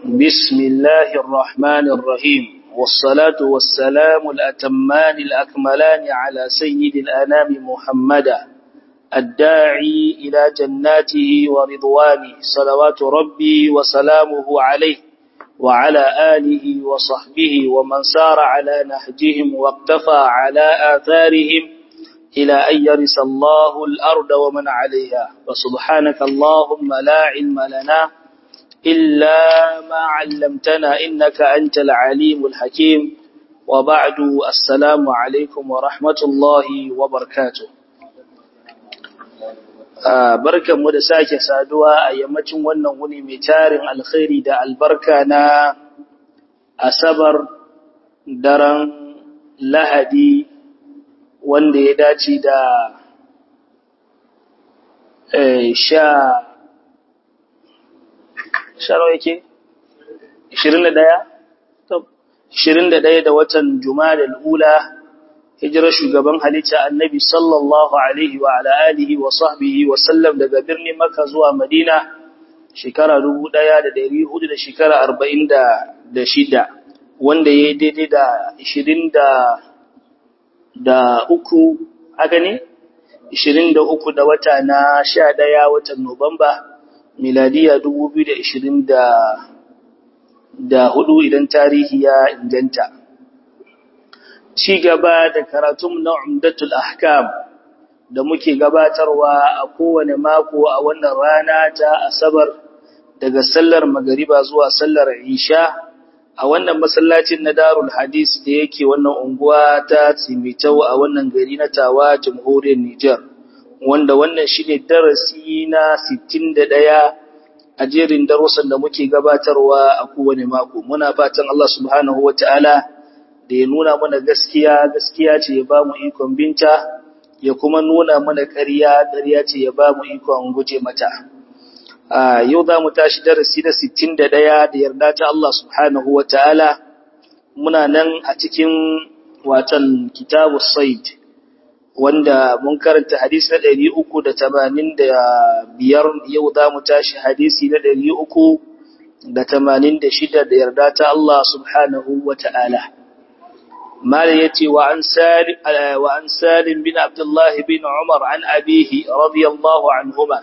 بسم الله الرحمن الرحيم والصلاة والسلام الأتمان الأكملان على سيد الأنام محمدا الداعي إلى جناته ورضوانه صلوات ربي وسلامه عليه وعلى آله وصحبه ومن سار على نهجهم واقتفى على آثارهم إلى أن يرث الله الأرض ومن عليها وسبحانك اللهم لا علم لنا إلا ما علمتنا إنك أنت العليم الحكيم وبعد السلام عليكم ورحمة الله وبركاته barkan mu da sake saduwa a yammacin wannan wuni mai tarin alkhairi da albarka na asabar daren lahadi wanda ya dace da sha sharo yake 21 21 da watan Jumadal ula hijirar shugaban halitta Annabi sallallahu alaihi wa ala alihi wa sahbihi wa sallam daga birnin Makka zuwa Madina shekara 1400 da shekara 46 wanda yayi daidai da 20 da da uku haka ne 23 da wata na 11 watan Nuwamba miladiya 2024 idan tarihi ya inganta. Ci gaba da karatun na Umdatul Ahkam da muke gabatarwa a kowane mako a wannan rana ta Asabar daga sallar magariba zuwa sallar Isha a wannan masallacin na Darul Hadis da yake wannan unguwa ta Tsimitau a wannan gari na Tawa Jamhuriyar Nijar. wanda wannan shine darasi na 61 a jerin darussan da muke gabatarwa a kowane mako muna fatan Allah subhanahu wataala da ya nuna mana gaskiya gaskiya ce ya bamu ikon binta ya kuma nuna mana ƙarya ƙarya ce ya bamu ikon guje mata a yau za mu tashi darasi na 61 da yarda ta Allah subhanahu wataala muna nan a cikin watan kitabus said wanda mun karanta hadisi na ɗari uku da tamanin da biyar yau za mu tashi hadisi na ɗari uku da tamanin da shida da yarda ta Allah subhanahu wa ta'ala. Mala ya ce wa an salim bin Abdullah bin Umar an abihi radiyallahu anhuma.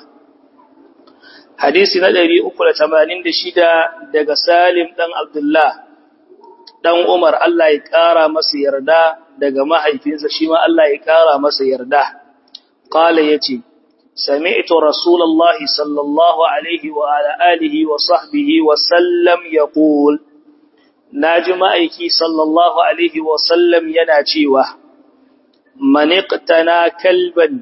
Hadisi na ɗari uku da tamanin da shida daga Salim ɗan Abdullah ɗan Umar Allah ya ƙara masa yarda daga mahaifinsa shi ma Allah ya ƙara masa yarda. Ƙala ya ce, Sami'tu Rasulallah sallallahu Alaihi wa alihi wa sahbihi wa sallam ya ƙul, Na ji ma'aiki sallallahu Alaihi wa sallam yana cewa, Maniƙtana kalban,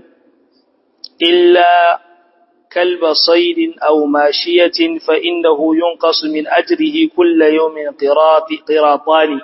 illa kalba saidin au mashiyatin fa'innahu yun min ajrihi kulla yau min ƙiratani.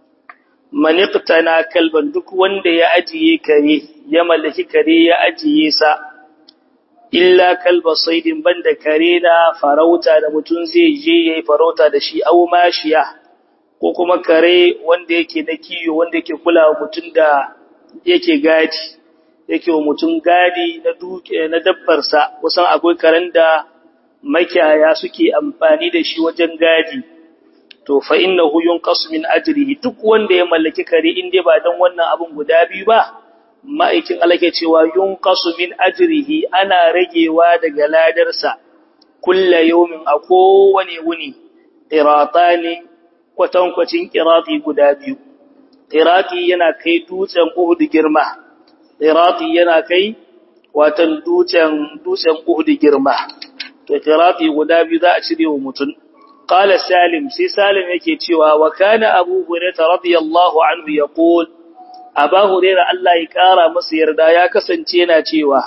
maniqtana kalban duk wanda ya ajiye kare ya mallaki kare ya ajiye sa illa kalba saidin banda kare na farauta da mutum zai je yayi farauta da shi aw mashiya ko kuma kare wanda yake na kiyo wanda yake kula wa mutum da yake gadi yake wa mutum gadi na duke na dabbar sa kusan akwai karen da makiyaya suke amfani da shi wajen gadi to fa innahu yunqasu min ajrihi duk wanda ya mallaki kare in dai ba dan wannan abun guda biyu ba ma'aikin Allah ke cewa yunqasu min ajrihi ana ragewa daga ladarsa kullu yawmin a kowane wuni qiratani kwatankwacin qirati guda biyu qirati yana kai dutsen Uhud girma qirati yana kai watan dutsen dutsen Uhud girma to qirati guda biyu za a cire wa mutum قال سالم سي سالم yake cewa wa kana abu hurairah radiyallahu anhu yaqul aba hurairah Allah ya kara masa yarda ya kasance yana cewa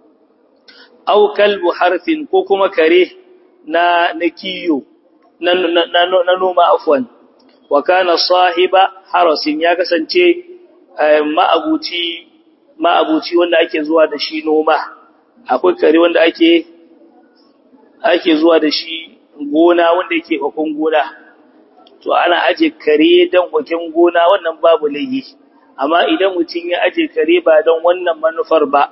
aw kalbu harfin ko kuma kare na nakiyo na na noma afwan wa kana sahiba harasin ya kasance ma'abuci ma'abuci wanda ake zuwa da shi noma akwai kare wanda ake ake zuwa da shi gona wanda yake bakon gona to ana aje kare dan bakin gona wannan babu laifi amma idan mutum ya aje kare ba dan wannan manufar ba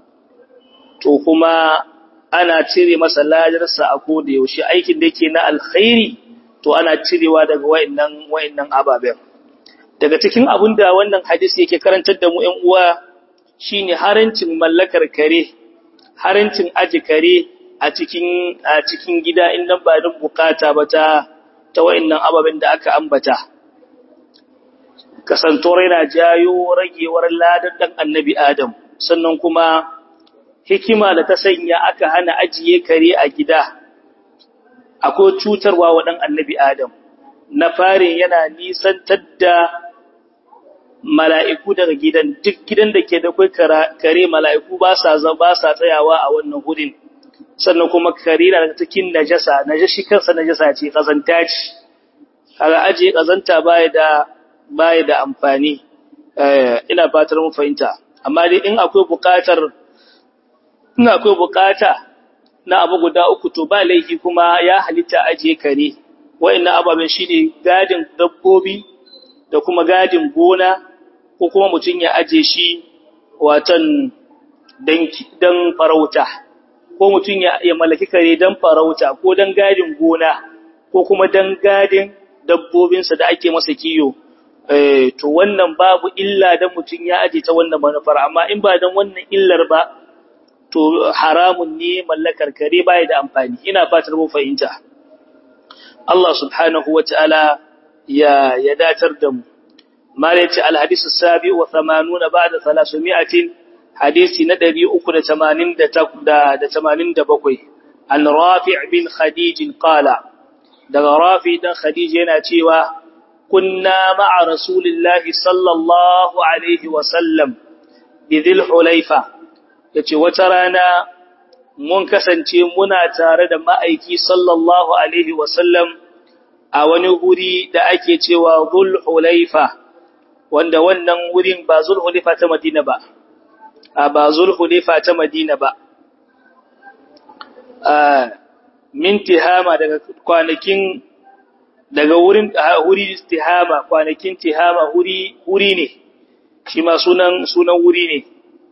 to kuma ana cire masa lajarsa a koda yaushe aikin da yake na alkhairi to ana cirewa daga wayannan wayannan ababen daga cikin abin da wannan hadisi yake karantar da mu ƴan uwa shine harancin mallakar kare harancin aji kare a cikin a cikin gida in nan ba don bukata ba ta ta wayannan ababen da aka ambata kasantuwar yana jayo ragewar ladan dan annabi adam sannan kuma hikima da ta sanya aka hana ajiye kare a gida akwai cutarwa wa dan annabi adam na farin yana nisantar da mala'iku daga gidan duk gidan da ke da kai kare mala'iku ba sa ba sa tsayawa a wannan gudun sannan kuma kare na daga cikin najasa najashi kansa najasa ce kazanta ce kaga ajiye kazanta baya da baya da amfani ina fatar mun fahimta amma dai in akwai buƙatar in akwai buƙata na abu guda uku to ba laifi kuma ya halitta ajiye kare wa'annan ababen shine gadin dabbobi da kuma gadin gona ko kuma mutum ya aje shi watan dan farauta ko mutum ya, ya mallaki kare dan farauta ko dan gadin gona ko kuma dan gadin dabbobinsa da ake masa kiyo eh to wannan babu illa dan mutum ya aje ta wannan manufar amma in ba dan wannan illar ba to haramun ne mallakar kare baya da amfani ina fatar mu fahimta Allah subhanahu wataala ya ya datar da mu mala yace alhadith as-sabi wa 80 ba'da 300 hadisi na 387 an rafi' bin khadij qala daga rafi dan khadij yana cewa kunna ma'a rasulillahi sallallahu alaihi wa sallam bi dhil hulayfa yace wata rana mun kasance muna tare da ma'aiki sallallahu alaihi wa sallam a wani wuri da ake cewa dhul hulayfa wanda wannan wurin ba zul hulayfa ta madina ba a ba zul hulayfa ta madina ba min tihama daga kwanakin daga wurin wuri tihama kwanakin tihama wuri wuri ne shi ma sunan sunan wuri ne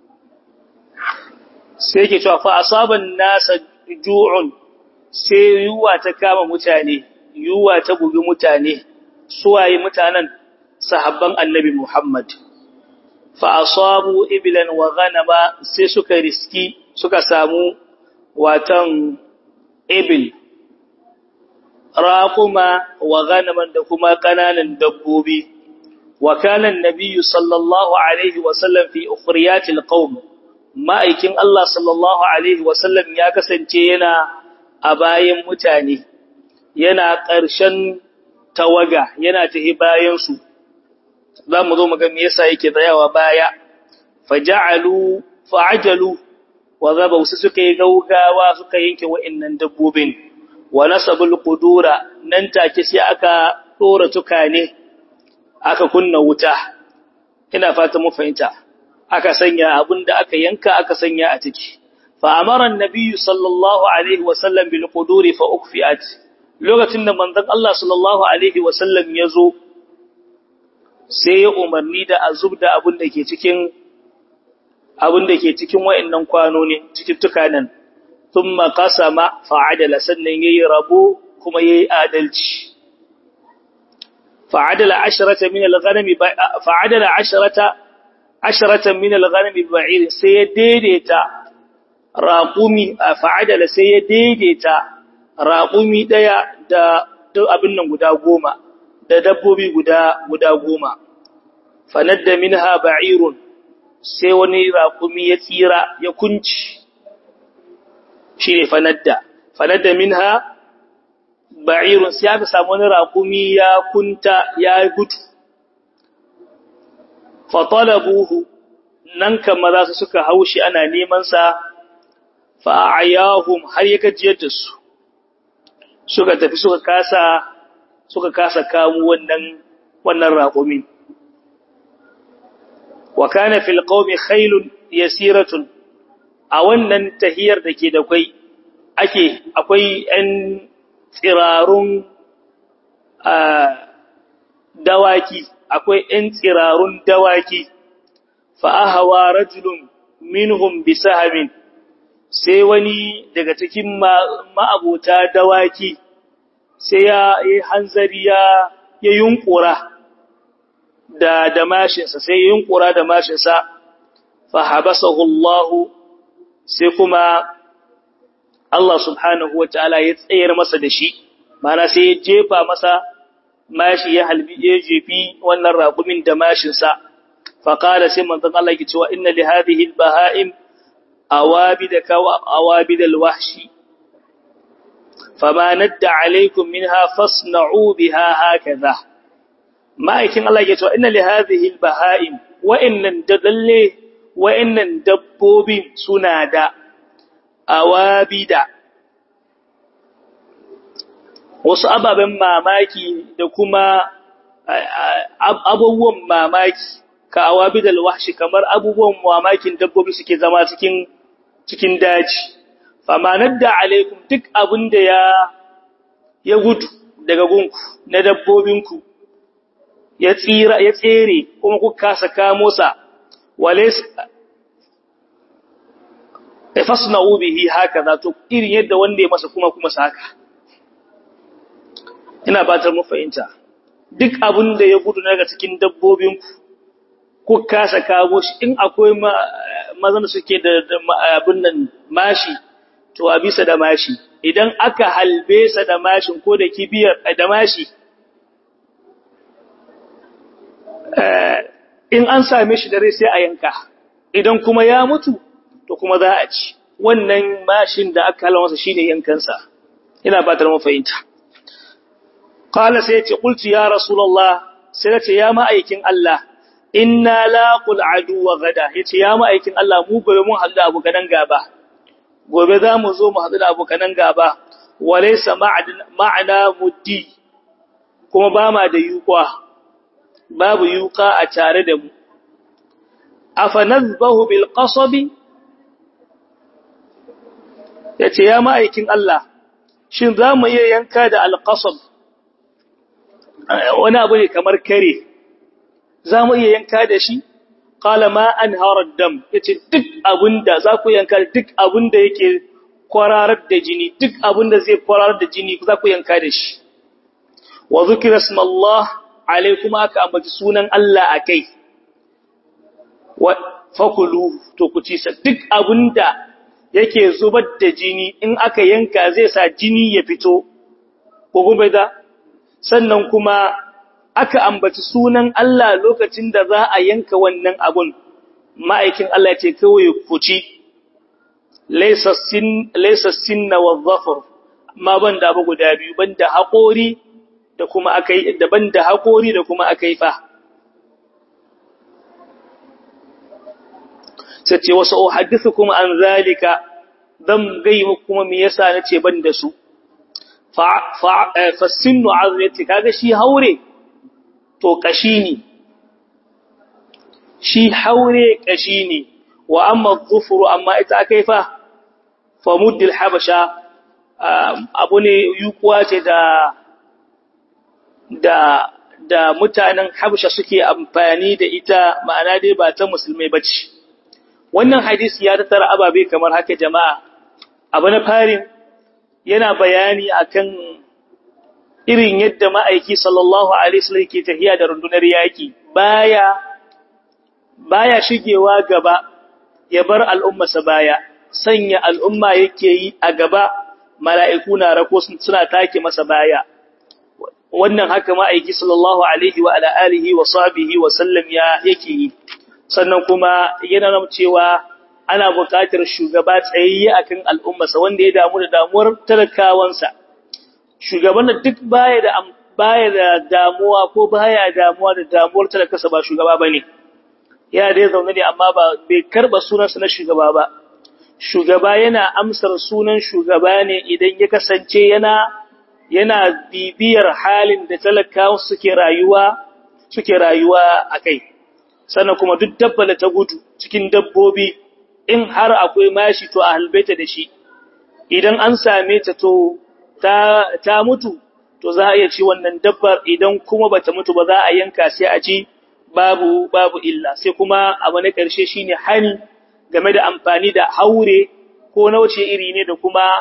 sai yake cewa fa asaban nasa ju'un sai yuwa ta kama mutane yuwa ta bugi mutane suwaye mutanen sahabban annabi Muhammad fa asabu iblan wa ghanama sai suka riski suka samu watan ibil raquma wa ghanaman da kuma kananan dabbobi wa kana an-nabiy sallallahu alaihi wa sallam fi ukhriyatil qaum ma'aikin Allah sallallahu alaihi wa sallam ya kasance yana a bayan mutane yana ƙarshen tawaga yana tahi bayan su za mu zo mu ga me yasa yake tsayawa baya faja'alu fa'ajalu wa zabu su suka yi gaugawa suka yanke wa'annan dabbobin wa nasabul qudura nan take sai aka dora tukane aka kunna wuta ina fata mu fahimta aka sanya abinda aka yanka aka sanya a ciki fa amara annabi sallallahu alaihi wa sallam bil quduri fa ukfiat lokacin da manzon Allah sallallahu alaihi wa sallam ya zo sai ya umarni da a zubda abin da ke cikin abin da ke cikin wa'annan kwanoni cikin tukanan thumma qasama fa'adala sannan yayi rabo kuma yayi adalci fa'adala asharata min al-ghanami fa'adala asharata asharata min al-ghanami ba'ir sai ya daidaita raqumi fa'adala sai ya daidaita raqumi daya da abin nan guda goma da dabbobi guda guda goma fanadda minha ba'irun sai wani raƙumi ya tsira ya kunci shi ne fanadda fanadda minha ba'irun sai aka samu wani raƙumi ya kunta ya gudu fatalabuhu nan kama za su suka haushi ana neman sa fa'ayahum har ya gajiyar da su suka tafi suka kasa suka kasa kamo wannan wannan raƙumi wa kana fil qaumi khailun yasiratun a wannan tahiyar da ke da kai ake akwai ɗan tsirarun dawaki akwai ɗan tsirarun dawaki fa ahawa rajulun minhum bisahamin sai wani daga cikin ma'abota dawaki sai ya yi hanzari ya ya yunkura da da mashinsa sai ya yunkura da mashinsa fa habasahu Allah sai kuma Allah subhanahu wataala ya tsayar masa da shi mana sai ya jefa masa mashi ya halbi ya jefi wannan raƙumin da mashinsa fa qala sai manzon Allah ya cewa inna li hadhihi al-baha'im awabida ka awabid al-wahshi fama nadda alaikum minha fasna'u biha hakaza ma'aikin Allah ya cewa inna li hadhihi al-baha'im wa innan dadalle wa innan dabbobin suna da awabida wasu ababen mamaki da kuma abubuwan mamaki ka awabidal wahshi kamar abubuwan mamakin dabbobi suke zama cikin cikin daji famanar da alaikum duk abin da ya ya gudu daga gunku na dabbobinku ya tsira ya tsere kuma ku kasa kamo sa wale fasna'u bihi haka to irin yadda wanda ya masa kuma kuma saka ina batar mu fahimta duk abin da ya gudu daga cikin dabbobinku ku kasa kawo shi in akwai mazan suke da abin nan mashi to a bisa da mashi idan aka halbe sa da mashin ko da kibiyar da mashi in an same shi da rai sai a yanka idan kuma ya mutu to kuma za a ci wannan mashin da aka halwa masa shine yankansa ina fatar mu fahimta qala sai ce qultu ya rasulullah sai ce ya ma'aikin Allah inna laqul aduwa gada yace ya ma'aikin Allah mu gobe mun haɗu da abu gadan gaba gobe za mu zo mu haɗu da abu gadan gaba walaysa ma'ana muddi kuma ba ma da yuqa babu yuqa a tare da mu afanazbahu bil qasabi yace ya ma'aikin Allah shin za mu iya yanka da al qasab wani abu ne kamar kare za mu iya yanka da shi qala ma anhara dam yace duk abinda za ku yanka duk abinda yake kwararar da jini duk abinda zai kwararar da jini za ku yanka da shi wa zikra ismallah alaikum aka ambaci sunan Allah akai wa fakulu to ku ci sa duk abinda yake zubar da jini in aka yanka zai sa jini ya fito ko kuma da sannan kuma aka ambaci sunan Allah lokacin da za a yanka wannan abun ma'aikin Allah ce kawai ku ci laysa sin laysa sinna wa dhafar amma banda abu guda biyu banda haƙori da kuma akai da banda haƙori da kuma akai fa sai ce wasu uhaddithukum an zalika dan gai kuma me yasa nace ban da su fa fa sinnu azrati kaga shi haure to kashi ne shi haure kashi ne wa amma dhufru amma ita akai fa fa muddil habasha abu ne yukuwa ce da da da mutanen habasha suke amfani da ita ma'ana dai ba ta musulmai bace wannan hadisi ya tattara ababe kamar haka jama'a abu na farin yana bayani akan irin yadda ma'aiki sallallahu alaihi wasallam ke tafiya da rundunar yaki baya baya shigewa gaba ya bar al'ummarsa baya sanya al'umma yake yi a gaba mala'iku na rako suna take masa baya wannan haka ma'aiki sallallahu alaihi wa ala alihi wa sahbihi wa sallam ya yake yi sannan kuma yana nuna cewa ana buƙatar shugaba tsayayye akan al'ummarsa wanda ya damu da damuwar talakawansa shugaban da duk baya da baya da damuwa ko baya damuwa da damuwar talakarsa ba shugaba bane yana da zaune ne amma ba bai karba sunansa na shugaba ba shugaba yana amsar sunan shugaba ne idan ya kasance yana yana bibiyar halin da talakawa suke rayuwa suke rayuwa akai sannan kuma duk dabba da ta gudu cikin dabbobi in har akwai mashi to a halbeta da shi idan an same ta to ta, ta mutu to za a iya ci wannan dabbar idan kuma bata mutu ba za a yanka sai a ci babu babu illa sai kuma abu na ƙarshe shine hani game da amfani da haure ko nauce iri ne da kuma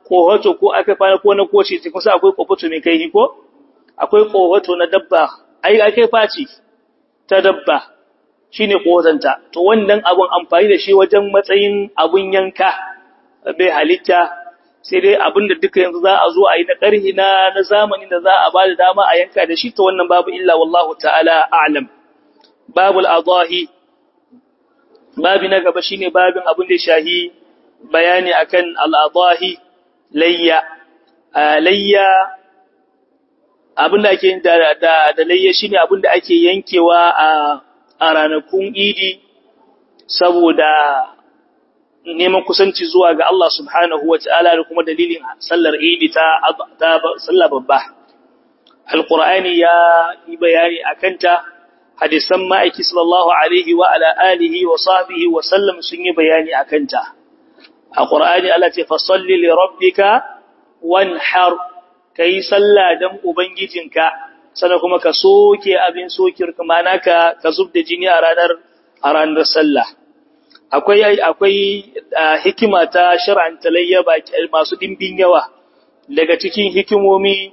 kohoto ko aka fara ko na koce ce kusa akwai kohoto mai kai ko akwai kohoto na dabba ai aka faci ta dabba shine kohotanta to wannan abun amfani da shi wajen matsayin abun yanka bai halitta sai dai abin da duka yanzu za a zo a yi na ƙarhi na na zamani da za a ba da dama a yanka da shi to wannan babu illa wallahu ta'ala a'lam babul adahi babi na gaba shine babin abin da shahi bayani akan al-adahi layya layya abin da ake da da, da layya shine abin da ake yankewa a a ranakun idi saboda neman kusanci zuwa ga Allah subhanahu wa ta'ala da kuma dalilin sallar idi ta sallar babba. Alƙur'ani ya yi bayani a kanta, hadisan ma'aiki sallallahu Alaihi wa ala'alihi wa sahbihi wa sallam sun yi bayani a kanta. A ƙur'ani Allah ce, Fasalli li rabbika wan har, ka yi sallah don Ubangijinka, sana kuma ka soke abin sokir kuma naka ka zub da jini a ranar a ranar sallah. akwai akwai hikima ta shar'anta layya masu dimbin yawa daga cikin hikimomi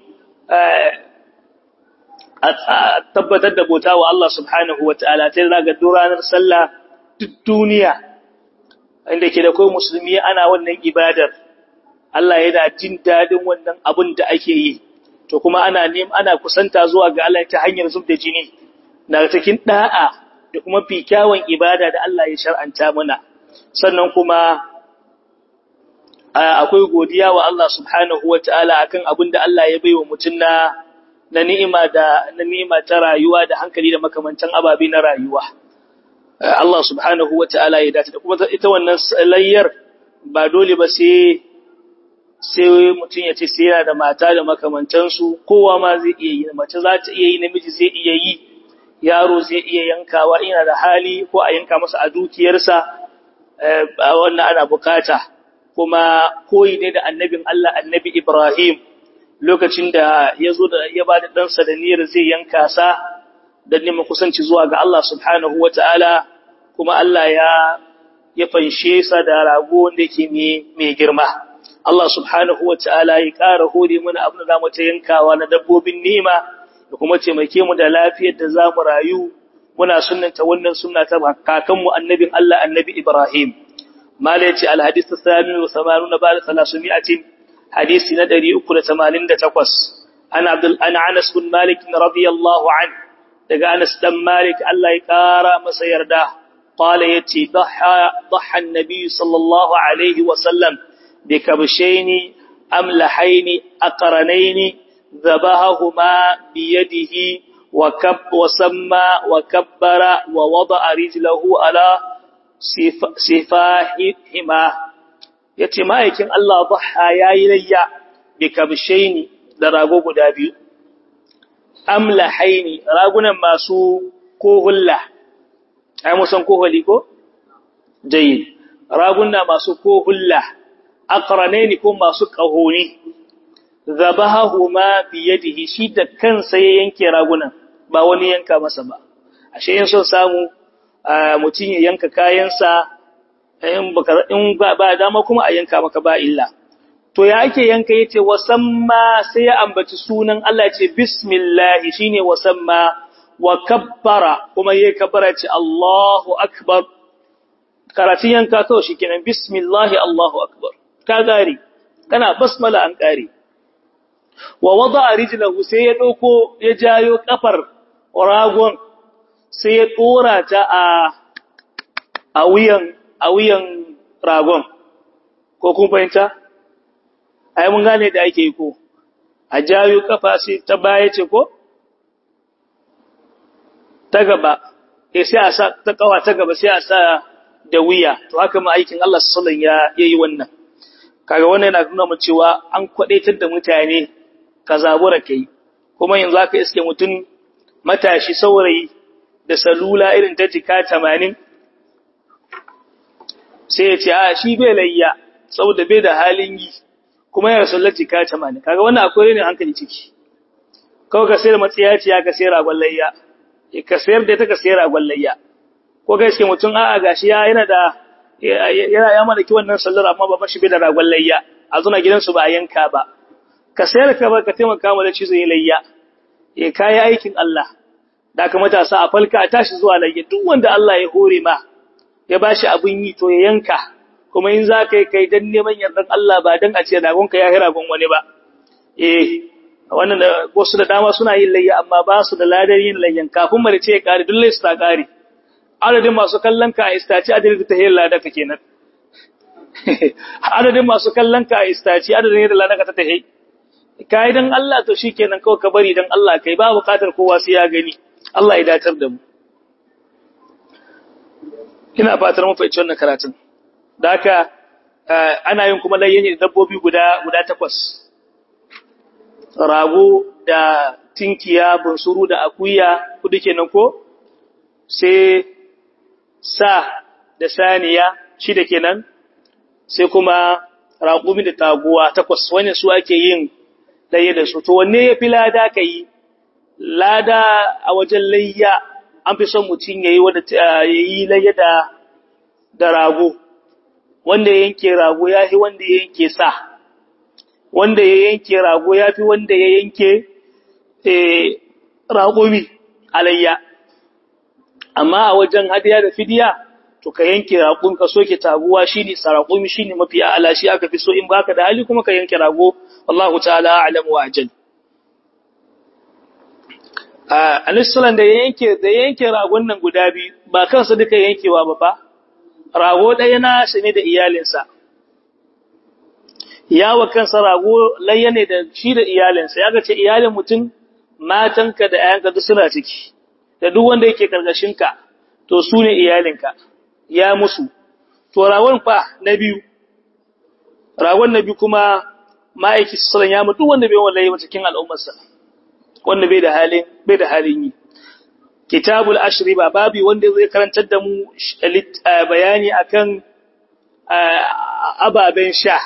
a tabbatar da bauta wa Allah subhanahu wa ta'ala ta raga ranar sallah duk duniya inda ke da kai musulmi ana wannan ibadar Allah yana jin dadin wannan abin da ake yi to kuma ana neman ana kusanta zuwa ga Allah ta hanyar zub da jini na cikin da'a da kuma fi kyawun ibada da Allah ya shar'anta mana sannan kuma akwai godiya wa Allah subhanahu wata'ala akan abin da Allah ya baiwa mutum na na ni'ima da na ni'ima ta rayuwa da hankali da makamantan ababe na rayuwa Allah subhanahu wata'ala ya dace da kuma ita wannan layyar ba dole ba sai sai mutum ya ce sai yana da mata da makamantansu kowa ma zai iya yi mace za ta iya yi namiji zai iya yi yaro zai iya yankawa ina da hali ko a yanka masa a dukiyarsa wannan ana bukata kuma koyi ne da annabin Allah annabi Ibrahim lokacin da ya zo da ya ba da ɗansa da niyyar zai yanka sa don neman kusanci zuwa ga Allah subhanahu wa ta'ala kuma Allah ya ya fanshe sa da rago wanda yake mai girma. Allah subhanahu wa ta'ala ya ƙara hore mana abin da za mu ta yankawa na dabbobin nima da kuma taimake mu da lafiyar da za mu rayu muna sunnanta wannan sunna ta kakanmu annabin Allah annabi Ibrahim mala yace alhadith athani wa 80 ba'da 300 hadisi na 388 ana abdul ana Anas bin Malik radiyallahu an daga Anas dan Malik Allah ya kara masa yarda qala yace dhaha dhaha an-nabi sallallahu alaihi wa sallam bikabshaini amlahaini aqranaini ذبحهما بيده وكب وسمى وكبر ووضع رجله على سفاهما yace ma'aikin Allah dhaha yayi layya bi kabshaini da rago guda biyu amlahaini ragunan masu kohulla ai musan koholi ko jayyid raguna masu kohulla aqranaini ko masu kahoni zabahahuma biyadihi shi da kansa ya yanke ragunan ba wani yanka masa ba ashe in son samu mutum ya yanka kayansa in baka in ba dama kuma a yanka maka ba illa to ya ake yanka yace wasamma sai ya ambaci sunan Allah yace bismillah shine wasamma wa kabbara kuma yayi kabbara ce Allahu akbar karatun yanka to shikenan bismillah Allahu akbar ka gari kana basmala an kare wa wada rijlahu sai ya dauko ya jayo kafar ragon sai ya dora ta a a wuyan a wuyan ragon ko kun fahimta ai mun gane da ake yi ko a jayo kafa sai ta baya ce ko ta gaba eh sai a sa ta kawa ta gaba sai a sa da wuya to haka ma aikin Allah sallallahu alaihi wasallam ya yayi wannan kaga wannan yana nuna mu cewa an kwadaitar da mutane ka zabura kai kuma yanzu aka iske mutum matashi saurayi da salula irin ta jika 80 sai ya ce a shi bai layya saboda bai da halin yi kuma ya rasullar jika 80 kaga wannan akwai ne hankali ciki kawai ka sayar matsiyaciya ka sayar ragon layya ka sayar da ita ka sayar ragon layya ko ga iske mutum a'a gashi ya yana da yana ya malaki wannan sallar amma ba shi bai da ragon layya a zuna gidansu ba a yanka ba ka sayar ka ba ka taimaka mu da ci zai layya ya kayi aikin Allah da ka matasa a falka a tashi zuwa layya duk wanda Allah ya hore ma ya bashi abin yi to ya yanka kuma in za ka yi kai dan neman yardan Allah ba dan a ce ragonka ya hira gon wani ba eh wannan da wasu da dama suna yin layya amma ba su da ladar yin layyan kafin mare ce ya kare duk lai su ta kare adadin masu kallon ka a istaci adadin ta hiyar lada ka kenan adadin masu kallon ka a istaci adadin yadda lada ka ta tahi kai dan Allah to shikenan kawai ka bari dan Allah kai ba bukatar kowa sai ya gani Allah ya datar da mu ina fatar mun fahimci wannan karatun da haka ana yin kuma layyan da dabbobi guda guda takwas rago da tinkiya bunsuru da akuya kudu kenan ko sai sa da saniya shida kenan sai kuma raƙumi da taguwa takwas wani su ake yin layya da su to wanne ya fi lada ka yi lada a wajen layya an fi son mutum ya yi ya yi layya da da rago wanda ya yanke rago ya fi wanda ya yanke sa wanda ya yanke rago ya fi wanda ya yanke raƙumi alayya amma a wajen hadiya da fidiya to ka yanke raƙun ka soke taguwa shine saraƙumi shine mafi a'ala shi aka fi so in baka da hali kuma ka yanke rago wallahu ta'ala a'lamu wa ajal a alisalan da yanke da yanke ragon nan guda biyu ba kansa duka yankewa ba ba rago ɗaya na shi ne da iyalinsa yawa kansa rago layya ne da shi da iyalinsa ya ga ce iyalin mutum matanka da ‘ya'yanka duk suna ciki, da duk wanda yake ka, to su ne iyalinka, ya musu. To, ragon fa na biyu, ragon na biyu kuma ma'aiki sassalan ya mutu wanda bai wallaye ba cikin al'ummarsa, wanda bai da halin, bai da halin yi. Kitabul ashiri ba babi wanda zai karantar da mu bayani akan ababen sha.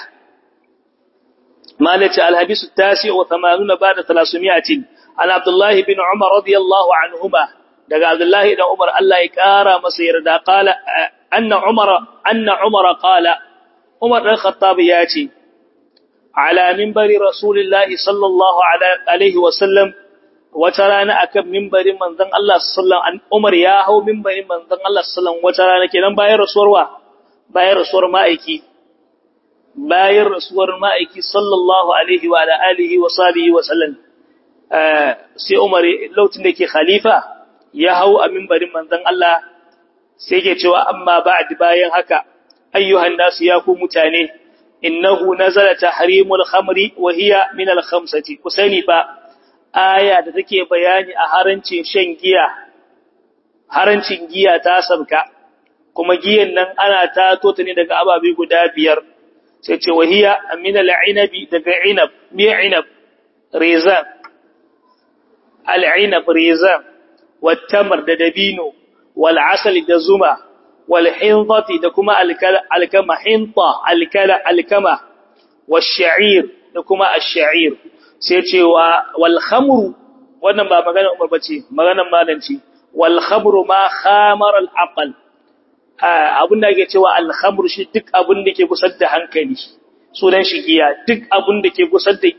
مالك الحديث التاسع وثمانون بعد ثلاثمائة عن عبد الله بن عمر رضي الله عنهما daga Abdullahi dan Umar Allah ya kara masa yarda qala anna Umar anna Umar qala Umar dan Khattab ya ce ala minbari Rasulullahi sallallahu alaihi wa sallam wata rana akan minbarin manzon Allah sallallahu alaihi Umar ya hau minbarin manzon Allah sallallahu wata rana kenan bayan rasuwarwa bayan rasuwar ma'aiki bayan rasuwar ma'aiki sallallahu alaihi wa alihi wa sahbihi wa sallam sai Umar lokacin da ke khalifa ya hau a mimbarin manzon Allah sai ke cewa amma ba'd bayan haka ayyuhan nasu ya ku mutane innahu nazala tahrimul khamri wa hiya min al khamsati kusani fa aya da take bayani a harancin shan giya harancin giya ta sabka kuma giyan nan ana tato ta ne daga ababe guda biyar sai ce wa hiya min al inabi daga inab me inab rizan al inab rizan والتمر da dabino wal asal da zuma wal hinzati da kuma alkama hinta alkala alkama wash sha'ir da kuma ash-sha'ir sai cewa wal khamru wannan ba magana Umar bace maganar malanci wal khamru ma khamara al aql abun da yake cewa al khamru shi duk abun da ke gusar da hankali sunan shi giya duk abun da ke gusar da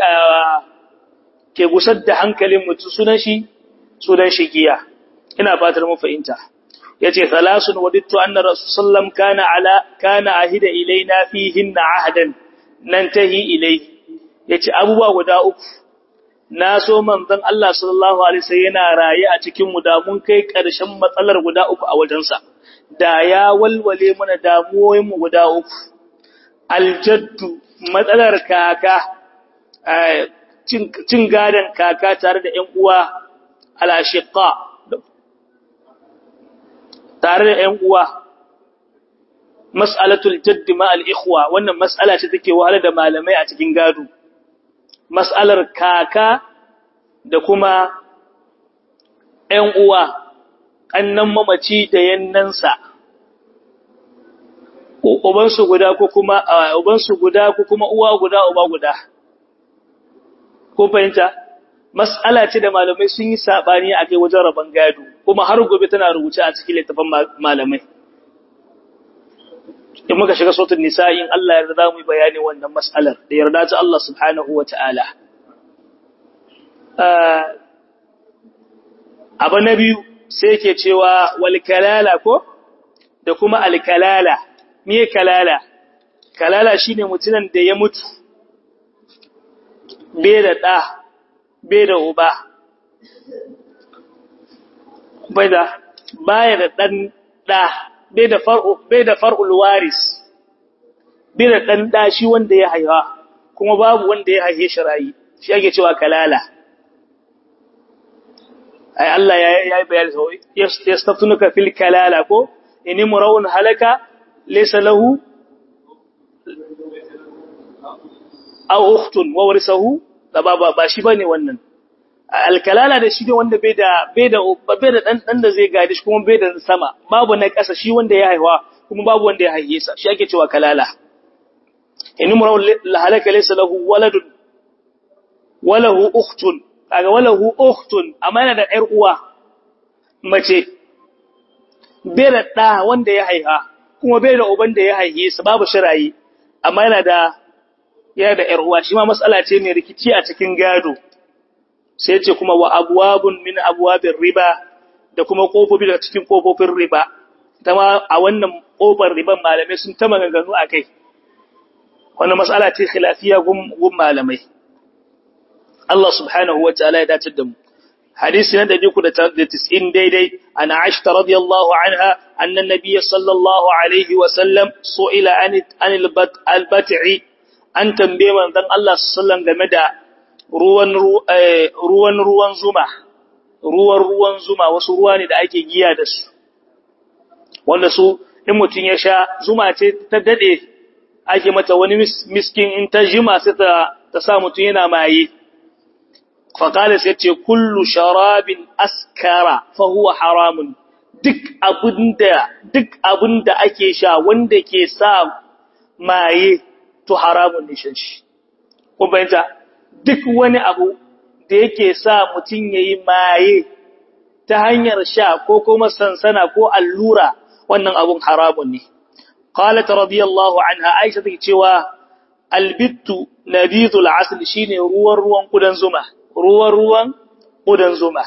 ke gusar da hankalin mutum sunan shi sunan shi giya ina fatar mun fahimta yace thalasun wadittu anna rasulullah kana ala kana ahida ilaina fihin ahadan nan tahi ilai yace abubuwa guda uku na so manzon Allah sallallahu alaihi wasallam yana raye a cikin mu da mun kai karshen matsalar guda uku a wajensa da ya walwale mana damuwoyin mu guda uku aljaddu matsalar kaka cin gadan kaka tare da ƴan uwa al'ashiƙa tare da ‘yan uwa, mas'alatul jaddi ma'al'ikuwa, wannan mas'ala ce take wahala da malamai a cikin gado, mas'alar kaka da kuma ‘yan uwa, ƙannan mamaci da yannansa, ubansu guda ko kuma ubansu guda ko kuma uwa guda uba guda. Ko fahimta? mas'ala ce da malamai sun yi sabani a kai wajen rabon gado kuma har gobe tana rubuce a cikin littafin malamai in muka shiga sautin nisa'i in Allah yarda za mu yi bayani wannan mas'alar da yarda ta Allah subhanahu wa ta'ala abu na biyu sai ke cewa walkalala ko da kuma alkalala me kalala kalala shine mutumin da ya mutu bai da ɗa bai da uba bai da baya da ɗan ɗa bai da far'u bai da far'ul waris bai da ɗan ɗa shi wanda ya haifa kuma babu wanda ya haife shi rayi shi ake cewa kalala ai Allah ya yi bayani sau yastaftunuka fil kalala ko in imra'un halaka laysa lahu aw ukhtun wa warisahu da ba ba shi bane wannan alkalala da shi ne wanda bai da bai da bai da dan dan da zai gadi shi kuma bai da sama babu na ƙasa shi wanda ya haihuwa kuma babu wanda ya haife sa shi ake cewa kalala in imra'un halaka laysa lahu waladun wa lahu ukhtun kaga walahu ukhtun amma yana da ƴar uwa mace bai da ɗa wanda ya haiha kuma bai da uban da ya haihe su babu shirayi amma yana da yana da ƴar uwa shi ma matsala ce mai rikici a cikin gado sai ce kuma wa abwabun min abwabir riba da kuma kofofi daga cikin kofofin riba ma a wannan kofar riban malamai sun ta maganganu akai wannan matsala ce khilafiya gun malamai Allah subhanahu wa ta'ala ya dace da mu. Hadisi na 390 daidai, ana Aisha radiyallahu anha, annan Nabiy sallallahu alaihi wa sallam su'ila an al-bat'i an tambaye manzon Allah sallallahu game da ruwan ruwan ruwan zuma. Ruwan ruwan zuma wasu ruwa ne da ake giya da su. Wanda su in mutun ya sha zuma ce ta dade ake mata wani miskin in ta jima sai ta ta sa mutun yana maye. faƙalis ya ce kullu sharabin askara fahuwa haramun duk abinda duk abinda ake sha wanda ke sa maye to haramun ne shan shi kun fahimta duk wani abu da yake sa mutum yayi maye ta hanyar sha ko kuma sansana ko allura wannan abun haramun ne qalat radiyallahu anha aisha take cewa albittu nabidul asl shine ruwan ruwan kudan zuma ruwan-ruwan ƙudan zuma.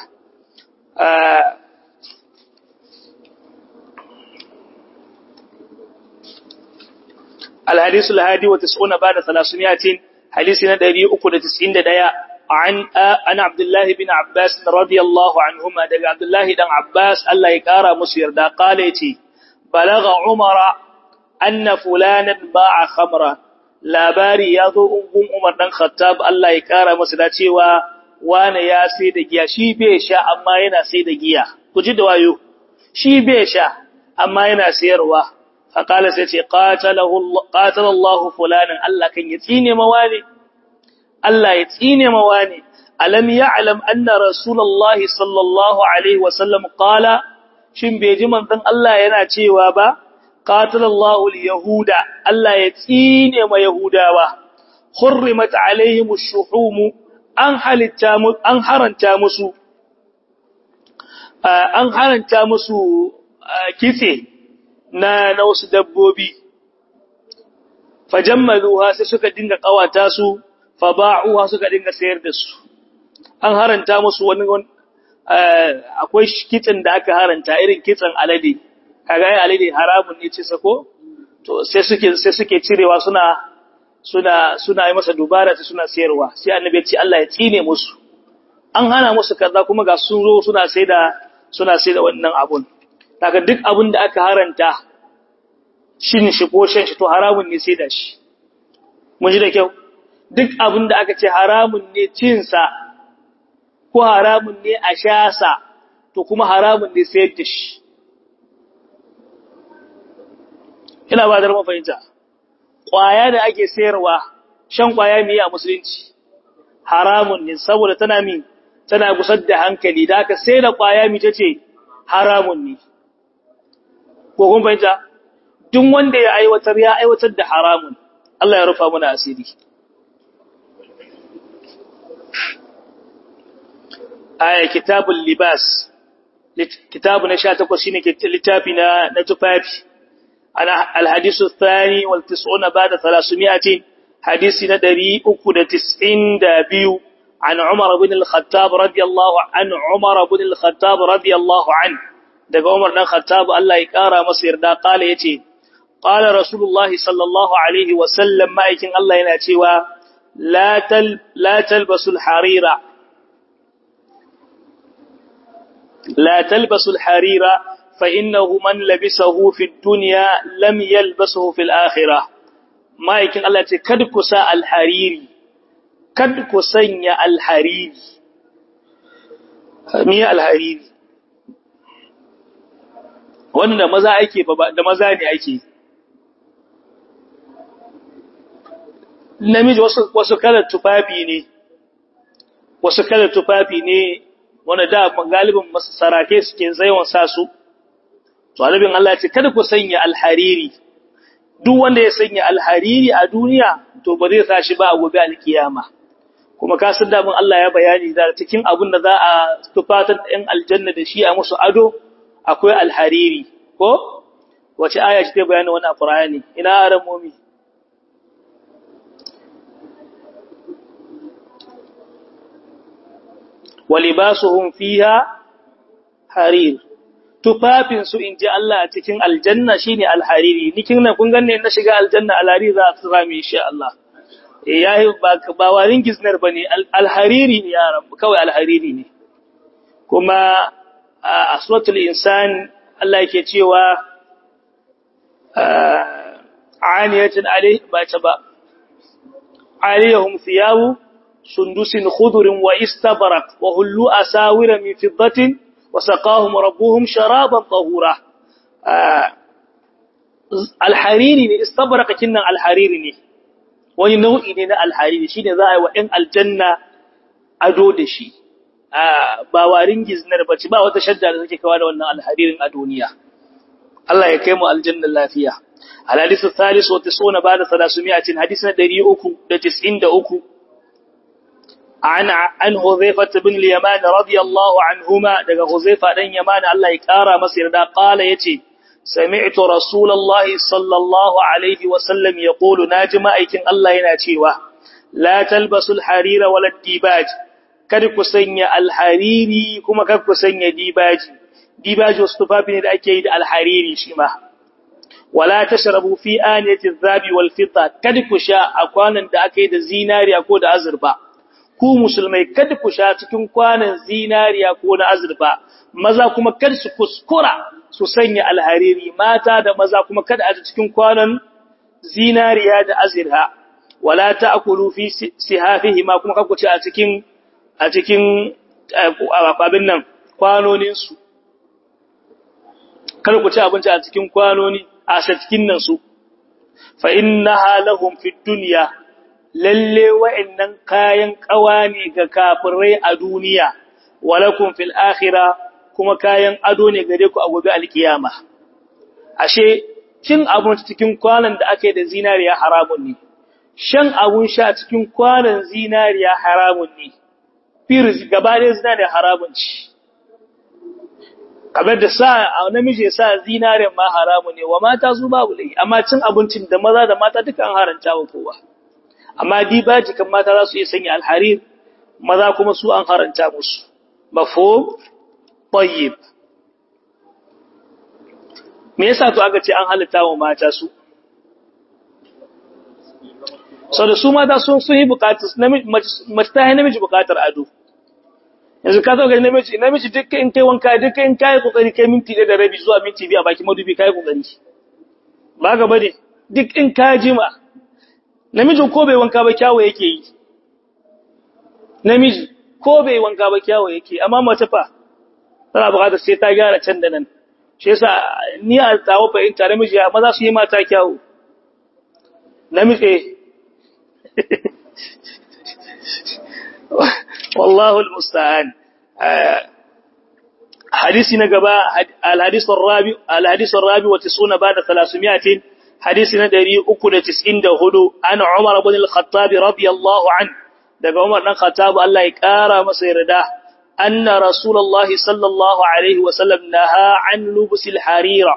Alhadisu lahadi wata suna ba da salasumiyatin, hadisi na ɗari uku da tis'in da ɗaya, an Abdullahi bin Abbas radiyallahu anhuma daga Abdullahi ɗan Abbas Allah ya ƙara musu yarda ƙala ce, Balaga Umara, anna fulanan ba a khamra, labari ya zo ungun Umar ɗan Khattab Allah ya ƙara musu da cewa wane ya sai da giya shi bai sha amma yana sai da giya ku ji da wayo shi bai sha amma yana sayarwa faqala sai ce qatalahu qatalallahu fulanan Allah kan ya tsine mawani Allah ya tsine mawani alam ya'lam anna rasulullahi sallallahu alaihi wasallam qala shin bai ji manzon Allah yana cewa ba qatalallahu alyahuda Allah ya tsine ma yahudawa hurrimat alaihim ash-shuhum an halitta an haranta musu an haranta musu kitse na na wasu dabbobi fajammaluha sai suka dinga kawata su fa ba'uha suka dinga sayar da su an haranta musu wani akwai kitsen da aka haranta irin kitsen alade kaga ai alade haramun ne ce sako to sai suke sai suke cirewa suna suna suna yi masa dubara sai suna sayarwa sai annabi ya ce Allah ya tsine musu an hana musu kaza kuma ga sun zo suna sai da suna sai da wannan abun daga duk abun da aka haranta shin shi ko shan shi to haramun ne sai da shi mun ji da kyau duk abun da aka ce haramun ne cin sa ko haramun ne a sha sa to kuma haramun ne sayar da shi ina ba da mafahimta ƙwaya da ake sayarwa shan ƙwaya mai a musulunci haramun ne saboda tana min tana gusar da hankali da aka sai da ƙwaya mi ce haramun ne ko kun fahimta duk wanda ya aiwatar ya aiwatar da haramun Allah ya rufa mana asiri aya kitabul libas kitabu na 18 shine littafi na na tufafi ana alhadisu thani wal tis'una ba'da 300 hadisi na 392 an Umar ibn al-Khattab radiyallahu an Umar ibn al-Khattab radiyallahu an daga Umar dan Khattab Allah ya kara masa yarda kala yace qala rasulullahi sallallahu alaihi wa sallam ma'aikin Allah yana cewa la tal la talbasul harira la talbasul harira fa innahu man labisahu fi dunya lam yalbasuhu fil akhirah ma'aikin Allah ce kada ku sa al-hariri kada ku sanya al-hariri miya al-hariri wanda maza ake da maza ne ake namiji wasu wasu kalar tufafi ne wasu kalar tufafi ne wanda da galibin sarake suke zayon sa su to alibin Allah ce kada ku sanya alhariri duk wanda ya sanya alhariri a duniya to ba zai sa shi ba a gobe alkiyama kuma ka san da mun Allah ya bayani da cikin abin da za a tufatar ɗin aljanna da shi a musu ado akwai alhariri ko wace aya ce ta bayani wannan Qur'ani ina aramomi walibasuhum fiha harir tufafin su inji Allah a cikin aljanna shine alhariri nikin nan kun ganne na shiga aljanna alhariri za su sami insha Allah eh yayi ba ba warin giznar bane alhariri ne ya rabu kawai alhariri ne kuma a suratul insan Allah yake cewa aniyatin alai ba ta ba aliyahum thiyabu sundusin khudurin wa istabarak wa hullu asawira min fiddatin wa saqahum rabbuhum sharaban tahura alhariri ne istabaraka kinnan alhariri ne wani nau'i ne na alhariri shine za a yi wa ɗan aljanna ado da shi ba warin giznar bace ba wata shadda da take kawo da wannan alharirin a duniya Allah ya kai mu aljanna lafiya الحديث الثالث وتسعون بعد ثلاثمائة حديثنا دريئك لتسعين دأك عن عن حذيفة بن اليمان رضي الله عنهما دقى حذيفة بن يمان الله يكارى مصير دا قال يتي سمعت رسول الله صلى الله عليه وسلم يقول ناجم أيكن الله يناتيوه لا تلبس الحرير ولا الديباج kada ku sanya alhariri kuma kada ku sanya dibaji dibaji wasu tufafi ne da ake yi da alhariri shi ma wala tashrabu fi aniyati adh-dhabi wal fidda kada ku sha a kwanan da aka yi da zinariya ko da azurfa ku musulmai kada ku sha cikin kwanan zinariya ko na azurfa maza kuma kada su kuskura su sanya alhariri mata da maza kuma kada a cikin kwanan zinariya da azurfa wala ta'kulu fi sihafihi ma kuma kada ku ci a cikin a cikin abin nan kwanoninsu kar ku ci abinci a cikin kwanoni a cikin nan su fa innaha lahum fid dunya lalle wa'annan kayan kawani ga kafirai a duniya walakum fil akhirah kuma kayan ado ne gare ku a gobe alkiyama ashe cin abinci cikin kwanan da ake da zinariya haramun ne shan abun sha cikin kwanan zinariya haramun ne firis gaba ɗaya zinariya haramun ci kamar da sa namiji sa zinariyan ma haramun ne wa mata su babu lai amma cin abincin da maza da mata duka an haranta wa kowa amma dibaji kan mata za su iya sanya alharir maza kuma su an haranta musu mafhum tayyib me yasa to aka ce an halitta wa mata su sau da su mata sun sun yi bukatar mace ta yi namiji bukatar ado yanzu ka zo ga namiji namiji duk in kai wanka duk in kai kokari kai minti da rabi zuwa minti biyu a baki madubi kai kokari ba ga bane duk in ka jima namijin ko bai wanka ba kyawo yake yi namiji ko bai wanka ba kyawo yake amma mace fa tana bukatar sai ta gyara can da nan shi yasa ni a tawo fahimta namiji ya maza su yi mata kyawu namiji والله المستعان حديث نغبا الحديث الرابع الحديث الرابع وتسعون بعد 300 حديث ندري 394 عن عمر بن الخطاب رضي الله عنه daga Umar dan Khattab Allah ya kara masa yarda anna rasulullahi sallallahu alaihi wasallam naha an lubusil harira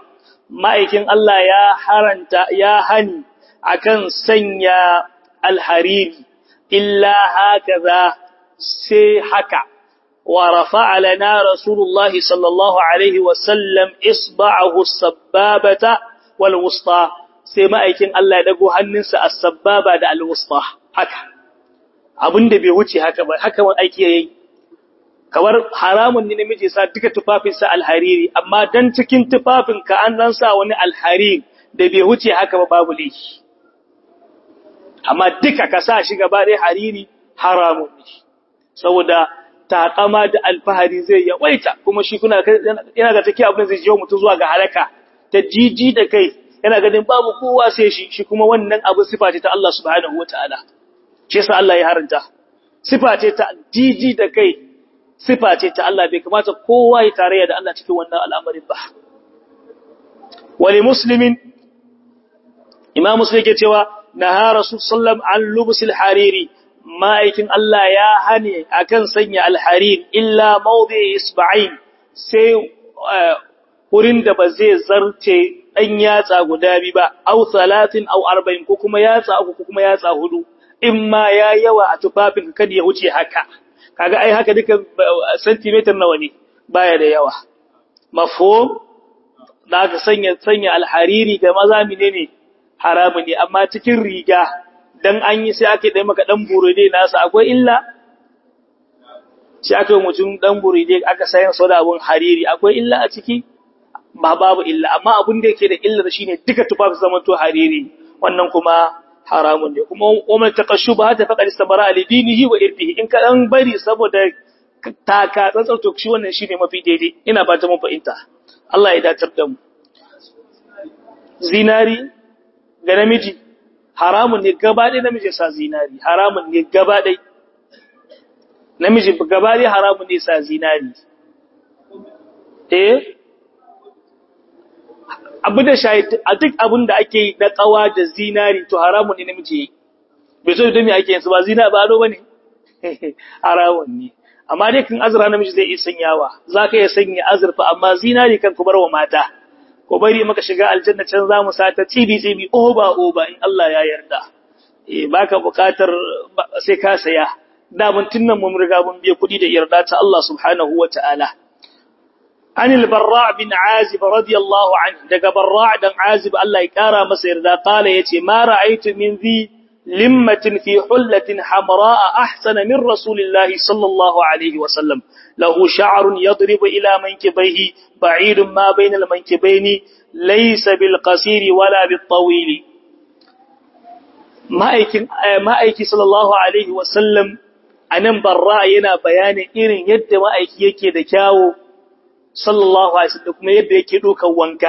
ma'aikin Allah ya haranta ya hani akan sanya alhariri illa hakaza sai haka wa rafa'a lana rasulullahi sallallahu alaihi wa sallam isba'ahu as-sabbabata wal wusta sai ma'aikin Allah ya dago hannunsa as-sabbaba da al-wusta haka abinda bai wuce haka ba haka wani aiki yayi kamar haramun ne namiji sa duka tufafinsa alhariri amma dan cikin tufafinka an dan sa wani alhariri da bai wuce haka ba babu laifi amma duka ka sa shi gaba ɗaya hariri haramun ne saboda takama da alfahari zai yawaita kuma shi kuna yana ga take abin zai jiwo mutum zuwa ga halaka ta jiji da kai yana ganin babu kowa sai shi shi kuma wannan abu sifa ce ta Allah subhanahu wataala shi yasa Allah ya haranta sifa ce ta jiji da kai sifa ce ta Allah bai kamata kowa ya tarayya da Allah cikin wannan al'amarin ba wali muslimin imam muslim yake cewa naha rasul sallam an lubsil hariri ma'aikin Allah ya hane akan sanya alharir illa mawdi isba'in sai wurin da ba zai zarce dan yatsa guda bi ba aw 30 aw 40 ko kuma yatsa uku ko kuma yatsa hudu in ma ya yawa a tufafin kada ya wuce haka kaga ai haka duka centimeter nawa ne baya da yawa mafhum da aka sanya sanya alhariri ga maza menene haramu ne amma cikin riga dan an yi sai aka dai maka dan buride nasa akwai illa sai aka mutum dan buride aka sayan soda abun hariri akwai illa a ciki ba babu illa amma abun da yake da illar shine duka tufafi zaman to hariri wannan kuma haramun ne kuma umar takashuba ta faqad istabara li dinihi wa irdihi in ka dan bari saboda taka tsantsar to shi wannan shine mafi daidai ina ba ta mun fahimta Allah ya datar da mu zinari ga namiji haramun ne gaba ɗaya namiji sa zinari haramun ne gaba ɗaya namiji gaba ɗaya haramun ne sa zinari eh abu da shahid a duk abin da ake yi na tsawa da zinari to haramun ne namiji yi bai so da me ake yin su ba zina ba ado bane haramun ne amma dai kan azra namiji zai iya sanyawa zaka iya sanya azurfa amma zinari kan ku bar wa mata ko bari maka shiga aljanna can zamu sa ta tsibi tsibi oba oba in Allah ya yarda eh baka bukatar sai ka saya da mun tunnan mun riga mun biya kudi da yarda ta Allah subhanahu wataala عن البراء بن عازب رضي الله عنه دغ براء دن عازب الله يقرا masa yarda قال yace ma ra'aytu min zi limmatin fi hullatin hamraa ahsana min rasulillahi sallallahu alaihi wasallam lahu sha'run yadribu ila mankibayhi ba'idun ma bayna al-mankibayni laysa bil qasiri wala bit tawil ma'aikin ma'aiki sallallahu alaihi wasallam anan barra yana bayanin irin yadda ma'aiki yake da kyawu sallallahu alaihi wasallam kuma yadda yake dokan wanka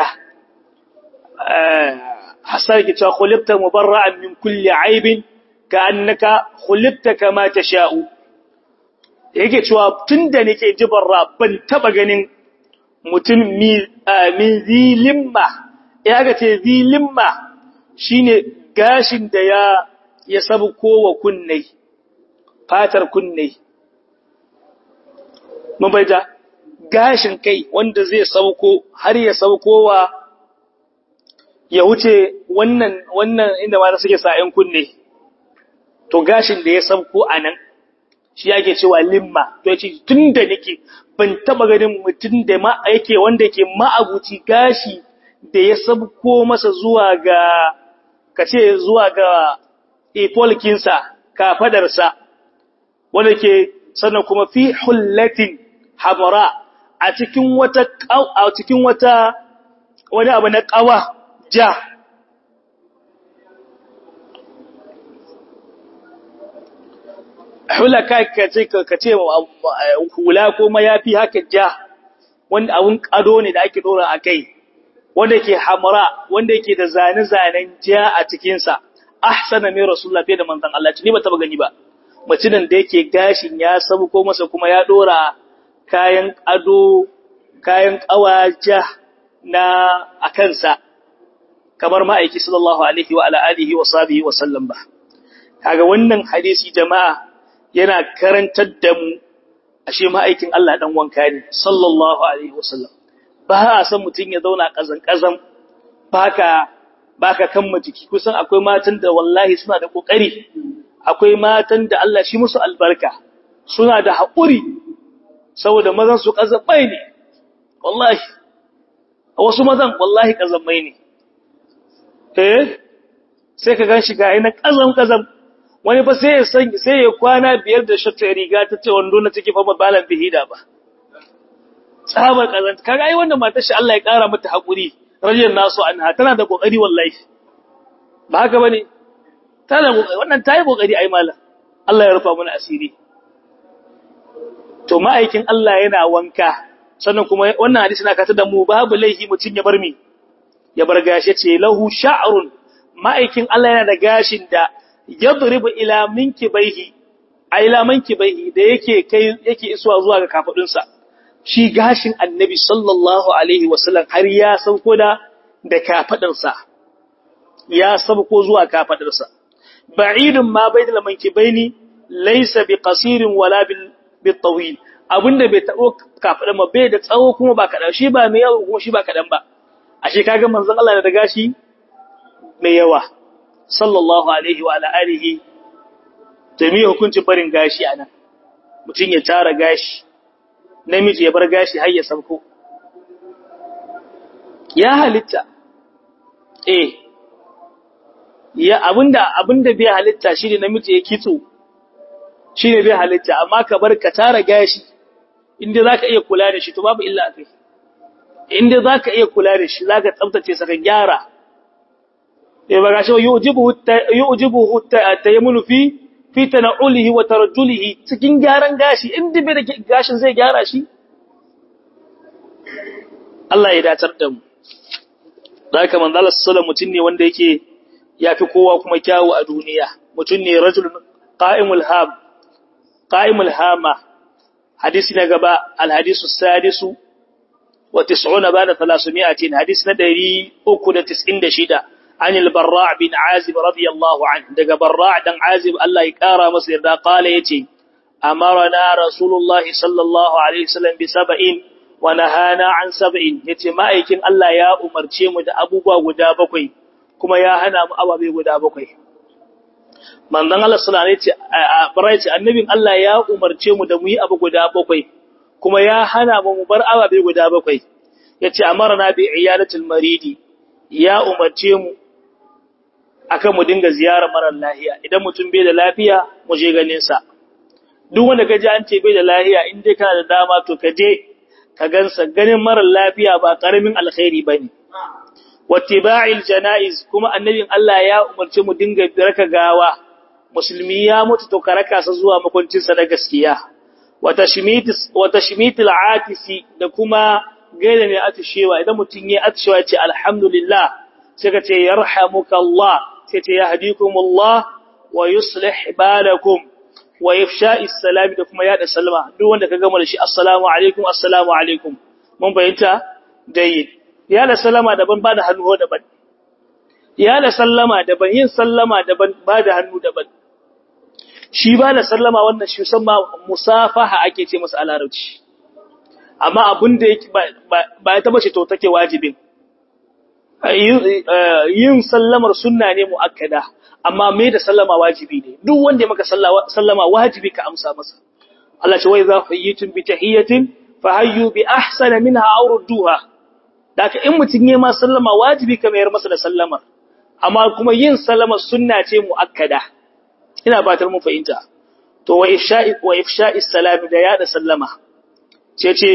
hasar ki cewa khulibta mubarra'an min kulli aibin ka annaka khulibta kama tasha'u yake cewa tunda nake ji barra ban taba ganin mutum min zilimma ya ga ce zilimma shine gashin da ya ya sabu kowa kunne fatar kunne mun baita gashin kai wanda zai sauko har ya saukowa ya wuce wannan wannan inda ma suke sa'in kunne to gashin da ya sauko anan shi yake cewa limma to yace tunda nake ban taba ganin mutum da ma yake wanda yake ma'abuci gashi da ya sauko masa zuwa ga kace zuwa ga ipolkinsa kafadarsa wanda ke sannan kuma fi hullatin hamra a cikin wata a cikin wata wani abu na kawa ja hula ka ce ka ce hula ko mayafi haka ja wanda abun kado ne da ake dora a kai wanda ke hamra wanda yake da zane-zanen ja a cikinsa ahsana min rasulullah fiye da manzon Allah ni ba taba gani ba mutumin da yake gashin ya sabu ko masa kuma ya dora kayan ado, kayan ƙawaja na a kansa, kamar ma'aiki sallallahu Alaihi wa ala'alihi wa sabihi wa sallam ba. Kaga wannan hadisi jama'a yana karantar da mu, ashe ma'aikin Allah ɗan wanka ne, sallallahu Alaihi wa sallam. Ba a san mutum ya zauna ƙazan-ƙazan, baka baka kamma jiki kusan akwai matan da wallahi suna da kokari akwai matan da Allah shi musu albarka suna da haƙuri saboda mazan su kazabai ne wallahi wasu mazan wallahi kazamai ne eh sai ka ganshi ga ina kazam kazam wani fa sai ya san sai ya kwana biyar da shatta riga ta ce wando na take fa balan bihida ba tsabar kazanta kaga ai wannan matar shi Allah ya kara mata haƙuri rajin nasu anha tana da kokari wallahi ba haka bane tana kokari wannan tayi kokari ai mallam Allah ya rufa mana asiri to ma'aikin Allah yana wanka sannan kuma wannan hadisi na kata da mu babu laihi mutun ya bar mi ya bar gashi ce lahu sha'run ma'aikin Allah yana da gashin da yadribu ila minkibaihi a ila minkibaihi da yake kai yake isuwa zuwa ga kafadunsa shi gashin annabi sallallahu alaihi wasallam har ya sauko da da kafadarsa ya sauko zuwa kafadarsa ba'idun ma bainal mankibaini laysa biqasirin wala bil bitawil abinda bai tabo kafadan ba bai da tsawo kuma ba kadan shi ba mai yawa kuma shi ba kadan ba ashe kaga manzon Allah da gashi mai yawa sallallahu alaihi wa ala alihi jami'a hukuncin barin gashi anan mutun ya tara gashi namiji ya bar gashi har ya sauko ya halitta eh ya abinda abinda bai halitta shine namiji ya kitso shine bai halitta amma ka bar ka tara gashi inda zaka iya kula da shi to babu illa akai inda zaka iya kula da shi zaka tsaftace sa ka gyara eh ba gashi yujibu yujibu tayammulu fi fi tana'ulihi wa tarajjulihi cikin gyaran gashi inda bai da gashin zai gyara shi Allah ya datar da mu da haka manzo Allah sallallahu mutum ne wanda yake yafi kowa kuma kyawu a duniya mutum ne rajul qa'imul ham qa'imul hama hadisi na gaba al hadisu sadisu wa 90 ba'da 300 hadisi na 396 عن البراع بن عازب رضي الله عنه دغ براع دان عازب الله يقرا masa yarda قال yace amarna rasulullahi sallallahu alaihi wasallam bi sab'in wa nahana an sab'in yace ma'aikin Allah ya umarce mu da abubuwa guda bakwai kuma ya hana mu ababe guda bakwai manzon Allah sallallahu alaihi wasallam yace annabin Allah ya umarce mu da mu yi abu guda bakwai kuma ya hana mu mu bar ababe guda bakwai yace amarna bi iyadatil maridi ya umarce mu akan mu dinga ziyarar marar lafiya idan mutum bai da lafiya mu je ganin sa duk wanda kaje an ce bai da lafiya in dai kana da dama to ka je ka gansa ganin marar lafiya ba karamin alkhairi bane wattiba'il janaiz kuma annabin Allah ya umarce mu dinga raka gawa musulmi ya mutu to karaka sa zuwa makuncin sa da gaskiya wa tashmitis wa tashmitil atisi da kuma gaida ne atishewa idan mutun yayi atishewa ce alhamdulillah sai ka ce yarhamuka Allah sai ce yahdikumullah wa yuslih balakum wa ifsha'is salam da kuma yada salama duk wanda ka gama da shi assalamu alaikum assalamu alaikum mun bayyanta dai ya da salama daban ba da hannu daban ya da sallama daban yin sallama daban ba da hannu daban shi ba da sallama wannan shi musamman musafaha ake ce masa a larabci amma abin da yake ba ya taba ce to take wajibin yin sallamar sunna ne muakkada amma me da sallama wajibi ne duk wanda ya maka sallama wajibi ka amsa masa Allah ce wai za hayyitum bi tahiyatin fa hayyu bi ahsana minha aw rudduha daka in mutun yayi ma sallama wajibi ka mayar masa da sallama amma kuma yin sallama sunna ce muakkada ina batar mun fahimta to wa ifsha'i wa ifsha'i salam da ya da sallama ce ce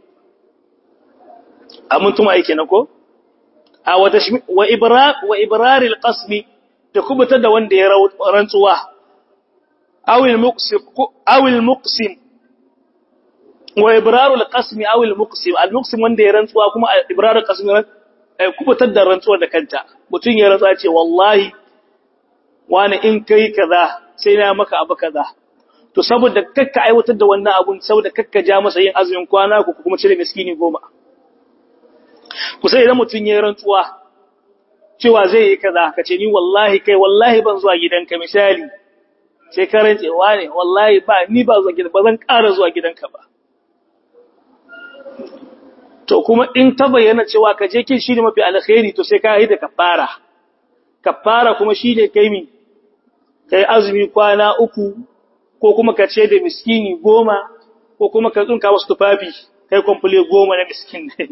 amun tuma yake na ko a wa wa ibrar wa ibrar alqasmi da kubuta da wanda ya rantsuwa aw almuqsim aw almuqsim wa ibrar alqasmi aw almuqsim almuqsim wanda ya rantsuwa kuma ibrar alqasmi kubutar da rantsuwa da kanta mutun ya rantsuwa ce wallahi wani in kai kaza sai na maka abu kaza to saboda kakka aiwatar da wannan abun saboda kakka ja masa yin azumin kwana ko kuma cire miskini goma ku sai idan mutun ya rantsuwa cewa zai yi kaza ka ce ni wallahi kai wallahi ban zuwa gidanka misali sai ka rantse wane wallahi ba ni ba zuwa gidanka ba zan ƙara zuwa gidanka ba to kuma in ta bayyana cewa ka je kin shi ne mafi alkhairi to sai ka yi da kafara kafara kuma shi ne kai mi kai azumi kwana uku ko kuma ka ce da miskini goma ko kuma ka tsunka wasu tufafi kai kwamfule goma na miskin ne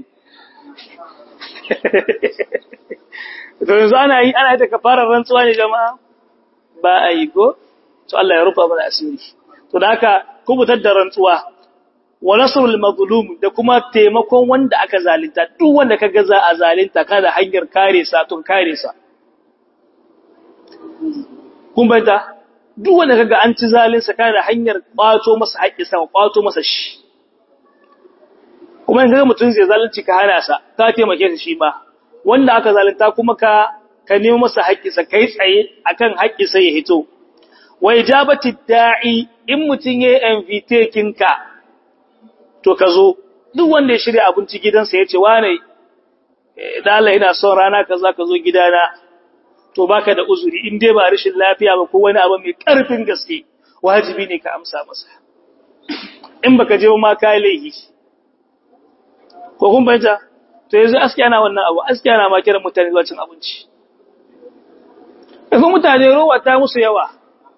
to yanzu ana yi ana yi da kafarar rantsuwa ne jama'a ba a yi ko to Allah ya rufa mana asiri to da haka kubutar da rantsuwa wa nasrul mazlum da kuma taimakon wanda aka zalunta duk wanda kaga za a zalunta kada hanyar kare sa tun kare sa kun bayyana duk wanda kaga an ci zalunsa kada hanyar kwato masa haƙƙi sa kwato masa shi kuma in kaga mutun zai zalunci ka hana sa ka taimake shi shi ma wanda aka zalunta kuma ka ka nemo masa haƙƙi sa kai tsaye akan haƙƙi sai ya hito wa ijabati da'i in mutun yayi invite kinka to ka zo duk wanda ya shirya abinci gidansa ya ce wane dala ina son rana kaza ka zo gidana to baka da uzuri in dai ba rashin lafiya ba ko wani abu mai karfin gaske wajibi ne ka amsa masa in baka je ma ka laihi ko kun bayyana to yanzu aski ana wannan abu aski ana ma kiran mutane zuwa cin abinci yanzu mutane rowa ta musu yawa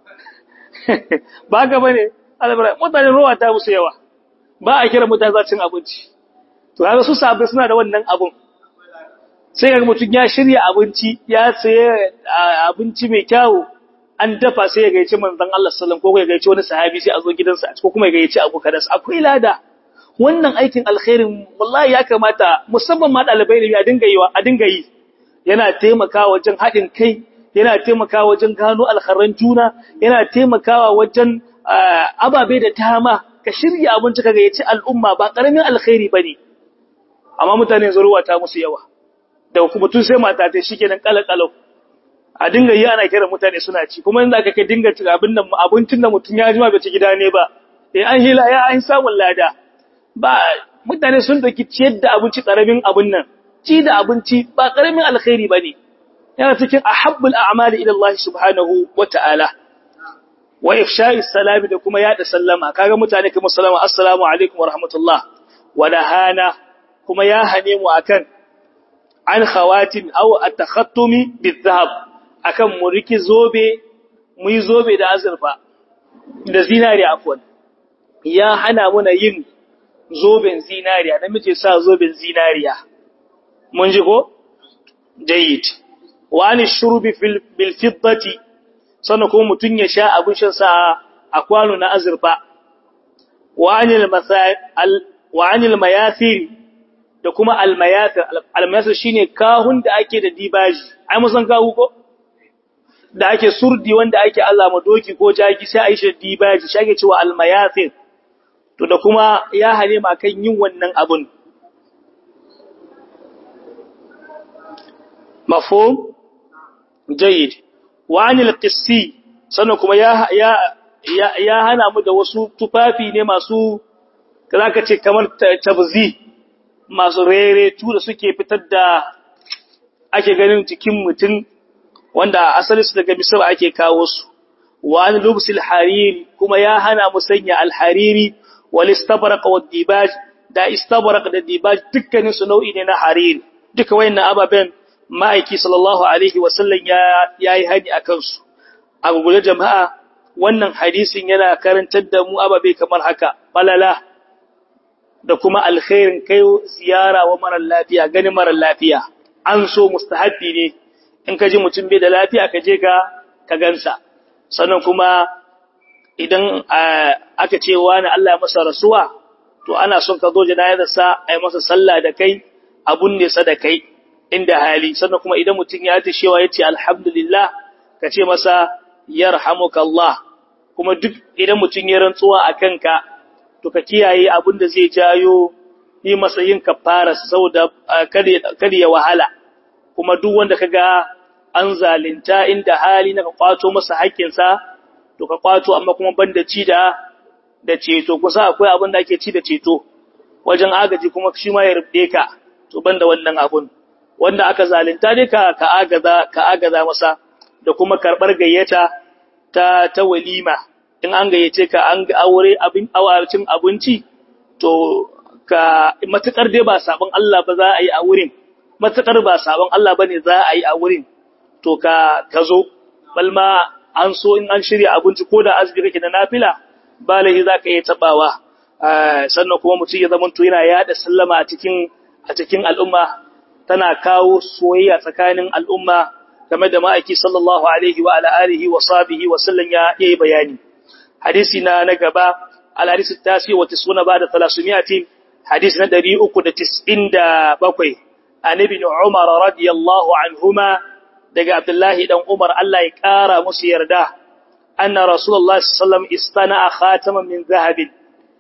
ba ka bane mutane rowa ta musu yawa ba a kira mutane za cin abinci to kaga su sabai suna da wannan abun sai kaga mutum ya shirya abinci ya saye abinci mai kyau an dafa sai ya gaici manzon Allah sallallahu alaihi wasallam ko ya gaici wani sahabi sai a zo gidansa ko kuma ya gaici abu kadas akwai lada wannan aikin alkhairin wallahi ya kamata musamman ma dalibai ne a dinga yi a dinga yi yana taimakawa wajen haɗin kai yana taimakawa wajen gano alkharan juna yana taimakawa wajen ababe da tama ka shirya abinci kaga yaci al'umma ba karamin alkhairi bane amma mutane zuruwa ta musu yawa da kuma tun sai mata ta shikenan kalakalau a dinga yi ana kira mutane suna ci kuma inda aka kai dinga ci abin nan abincin da mutun ya jima bai ci gida ne ba eh an hila ya an samu lada ba mutane sun doki ciyar da abinci karamin abun nan ci da abinci ba karamin alkhairi bane yana cikin ahabbul a'mali ila Allah subhanahu wata'ala wa ifsha'is salami da kuma yada sallama kaga mutane kuma sallama assalamu alaikum wa rahmatullah wa nahana kuma ya hane mu akan an khawatin aw at-takhattumi bizahab akan mu riki zobe mu yi zobe da azurfa da zinariya afwan ya hana muna yin zoben zinariya namiji sa zoben zinariya mun ji ko jayyid wa an shurubi bil fiddati sannan kuma mutum ya sha abin shansa a kwano na azurfa wa anil mayasiri da kuma almayasir almayasir shine kahun da ake da dibaji ai mun san kahu ko da ake surdi wanda ake Allah ma doki ko jaki sai a yi shi dibaji shi ake cewa almayasir to da kuma ya hane ma kan yin wannan abun mafhum jayyid wa anil qissi sannan kuma ya ya ya hana mu da wasu tufafi ne masu zaka ce kamar tabzi masu rere tu da suke fitar da ake ganin cikin mutum wanda asali su daga misra ake kawo su wa an lubsil hariri kuma ya hana mu sanya alhariri wal istabraq wad dibaj da istabraq da dibaj dukkanin su nau'i ne na hariri duka wayannan ababen ma'aiki sallallahu alaihi wasallam ya yayi hani akan su a gugule jama'a wannan hadisin yana karantar da mu ababe kamar haka balala da kuma alkhairin kai ziyara wa mara lafiya ganin mara lafiya an so mustahabbi ne in ka ji mutum bai da lafiya ka je ka ka gansa sannan kuma idan aka ce wani Allah ya masa rasuwa to ana son ka zo janayarsa a yi masa sallah da kai abun ne sa da kai inda hali sannan kuma idan mutum ya ta shewa ya ce alhamdulillah ka ce masa yarhamukallah kuma duk idan mutum ya rantsuwa a kanka to ka kiyaye abin da zai jayo yi masa yin kafara saboda kada ya wahala kuma duk wanda kaga an zalunta inda hali na ka kwato masa haƙƙinsa to ka kwato amma kuma banda ci da da ceto kusa akwai abin da ake ci da ceto wajen agaji kuma shi ma ya rubde ka to banda wannan abun wanda aka zalunta dai ka ka agaza ka agaza masa da kuma karbar gayyata ta ta walima in an gayyace ka an ga aure abin awacin abinci to ka matukar dai ba sabon Allah ba za a yi a wurin matukar ba sabon Allah bane za a yi a wurin to ka ka zo balma an so in an shirya abinci ko da azumi kake da nafila ba lahi zaka iya tabawa sannan kuma mutum ya zama to yana yada sallama a cikin a cikin al'umma tana kawo soyayya tsakanin al'umma game da ma'aiki sallallahu alaihi wa ala alihi wa sahbihi wa sallam ya yi bayani hadisi na na gaba al hadisi tasi wa tisuna ba da 300 hadisi na 397 an ibn umar radiyallahu anhuma daga abdullahi dan umar Allah ya kara musu yarda anna rasulullahi sallallahu alaihi wasallam istana khataman min zahabin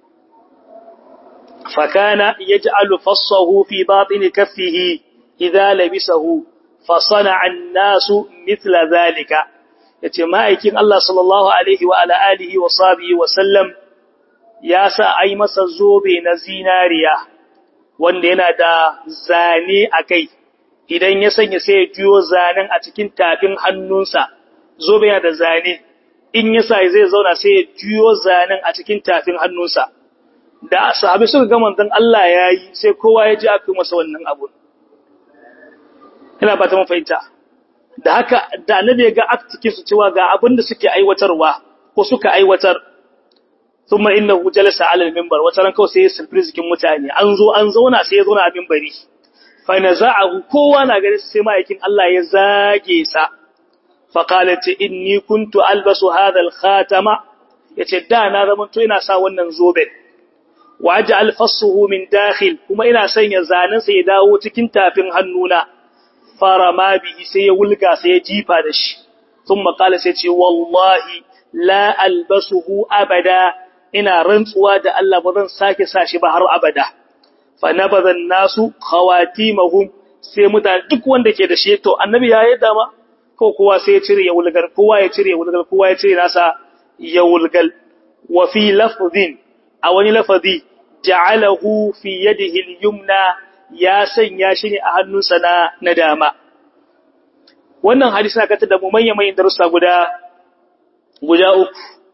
فكان يجعل فصه في باطن كفه إذا لبسه فصنع الناس مثل ذلك yace ma'aikin Allah sallallahu alaihi wa ala alihi wa sahbihi wa sallam ya sa ai masa zobe na zinariya wanda yana da zane akai idan ya sanya sai ya juyo zanen a cikin tafin hannunsa zobe yana da zane in ya sa zai zauna sai ya juyo zanen a cikin tafin hannunsa da sahabi suka ga manzon Allah yayi sai kowa ya ji aka masa wannan abun ina ba ta mun fahimta da haka da annabi ya ga aktikin su cewa ga abin da suke aiwatarwa ko suka aiwatar thumma innahu jalasa ala al-minbar wata ran kawai sai ya surprise cikin mutane an zo an zauna sai ya zauna a minbari fa naza'ahu kowa na gare sai ma'aikin Allah ya zage sa fa qalat inni kuntu albasu hadha al-khatama yace da na zaman to ina sa wannan zoben wa aj'al fassuhu min dakhil kuma ina sanya zanen sa ya dawo cikin tafin hannuna fara ma bihi sai ya wulga sai ya jifa da shi thumma qala sai ce wallahi la albasuhu abada ina rantsuwa da Allah ba zan sake sa shi ba har abada fa nabadha nasu khawatimahum sai mutane duk wanda ke da shi to annabi ya yi dama ko kowa sai ya cire ya wulgar kowa ya cire ya wulgar kowa ya cire nasa ya wulgal wa fi lafdhin a wani lafazi ja'alahu fi yadihi al-yumna ya sanya shi ne a hannunsa na na dama wannan hadisi na kata da mu manyan manyan darussa guda guda uku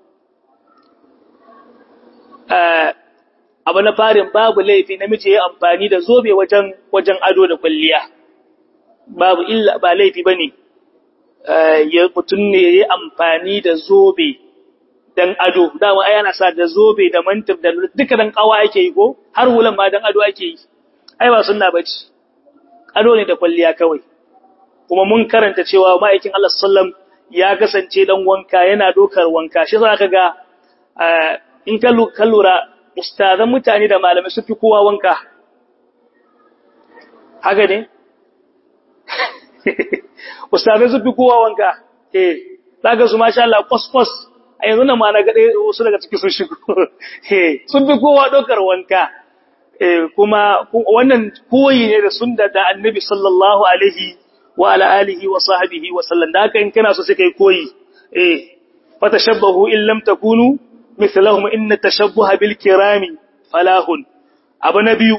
abu na farin babu laifi namiji ya amfani da zobe wajen wajen ado da kwalliya babu illa ba laifi bane ya mutun ne ya amfani da zobe dan ado dama ai ana sa da zobe da mantif da duka dan kawa ake yi ko har hulan ma dan ado ake yi ai ba sunna bace ado ne da kwalliya kawai kuma mun karanta cewa ma'aikin Allah sallam ya kasance dan wanka yana dokar wanka shi za ka ga in ka lura ustazan mutane da malamai su fi kowa wanka haka ne ustazai su fi kowa wanka eh zaka su masha Allah kwaskwas a yanzu nan ma na ga wasu daga ciki sun shigo eh sun fi kowa dokar wanka eh kuma wannan koyi ne da sunna da annabi sallallahu alaihi wa ala alihi wa sahbihi wa sallam da haka in kana so sai kai koyi eh fatashabbahu in lam takunu mithlahum inna tashabbuha bil kirami falahun abu na biyu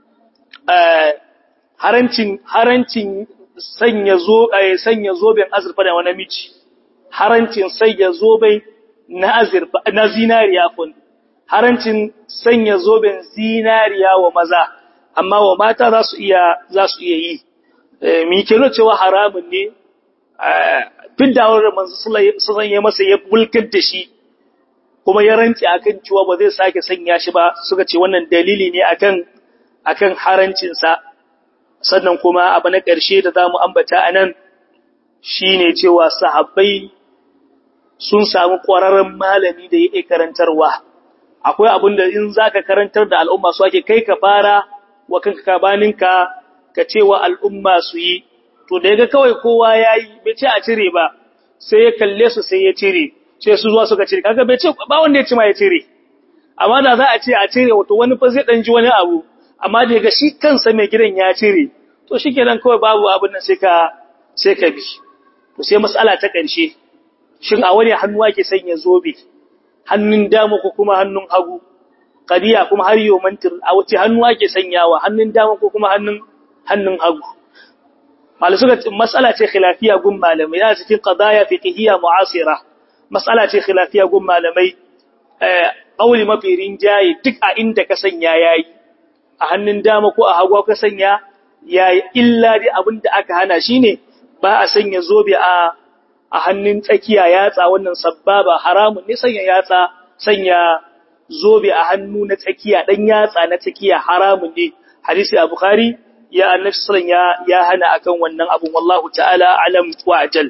harancin harancin sanya zo sanya zoben azurfa da wani miji harancin sanya zoben na azurfa na zinariya kun harancin sanya zoben zinariya wa maza amma wa mata za su iya za su iya yi mi ke nuna cewa haramun ne fidawar da manzo sallallahu ya masa ya bulkar da shi kuma ya rantsi akan cewa ba zai sake sanya shi ba suka ce wannan dalili ne akan akan harancin sa sannan kuma abu na ƙarshe da zamu ambata anan shine cewa sahabbai sun samu ƙwararren malami da yake karantarwa akwai abin da in zaka karantar da al'umma su ake kai ka fara wa kanka kabaninka ka cewa al'umma su yi to da yaga kawai kowa yayi bai ce a cire ba sai ya kalle su sai ya cire sai su zuwa suka cire kaga bai ce ba wanda ya ci ma ya cire amma da za a ce a cire wato wani fa zai dan ji wani abu amma da yaga shi kansa mai gidan ya cire to shikenan kawai babu abin nan sai ka sai ka bi to sai mas'ala ta ƙarshe shin a wani hannu ake sanya zobe hannun dama ko kuma hannun hagu qadiya kuma har yau mantir a wace hannu ake sanyawa hannun dama ko kuma hannun hannun hagu malai suka mas'ala ce khilafiya gun malamai yana cikin qadaya fiqhiyya mu'asira mas'ala ce khilafiya gun malamai eh qawli mafi rinjaye duk a inda ka sanya yayi a hannun dama ko a hagu ka sanya ya illa dai abin da aka hana shine ba a sanya zobe a a hannun tsakiya yatsa wannan sababa haramun ne sanya yatsa sanya zobe a hannu na tsakiya dan yatsa na tsakiya haramun ne hadisi a bukhari ya annabi sallallahu ya ya hana akan wannan abun wallahu ta'ala alam wa ajal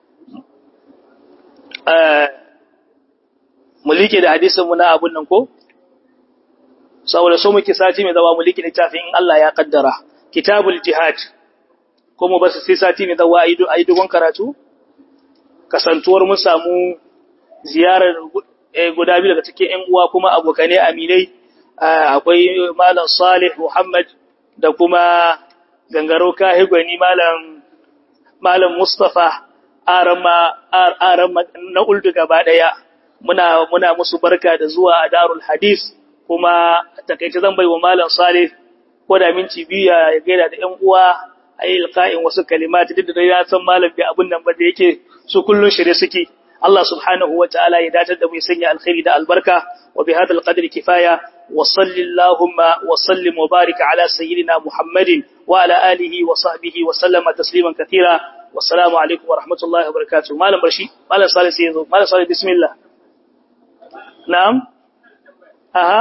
mulike da hadisin mu na abun nan ko saboda so muke sati mai zawa mulike littafin in Allah ya kaddara kitabul jihad kuma ba su sai sati mai zawa ayi dogon karatu kasantuwar mun samu ziyarar guda biyu daga cikin ƴan uwa kuma abokanai aminai akwai malam Salih Muhammad da kuma gangaro kahigwani malam malam Mustafa arama arama na uldu gaba daya muna muna musu barka da zuwa a Darul Hadis kuma takeice zan bai wa malam Salih ko da minti biyu ya gaida da ƴan uwa ayi ilqa'in wasu kalimati duk da ya san malam bi abun nan ba da yake su kullun shirye suke Allah subhanahu wa ta'ala ya datar da mu sanya alkhairi da albarka wa bi hadal qadri kifaya wa sallallahu wa sallim wa barik ala sayyidina Muhammadin wa ala alihi wa sahbihi wa sallama tasliman katira wassalamu alaikum wa rahmatullahi wa barakatuh malam barshi malam salih sai yazo malam salih bismillah na'am aha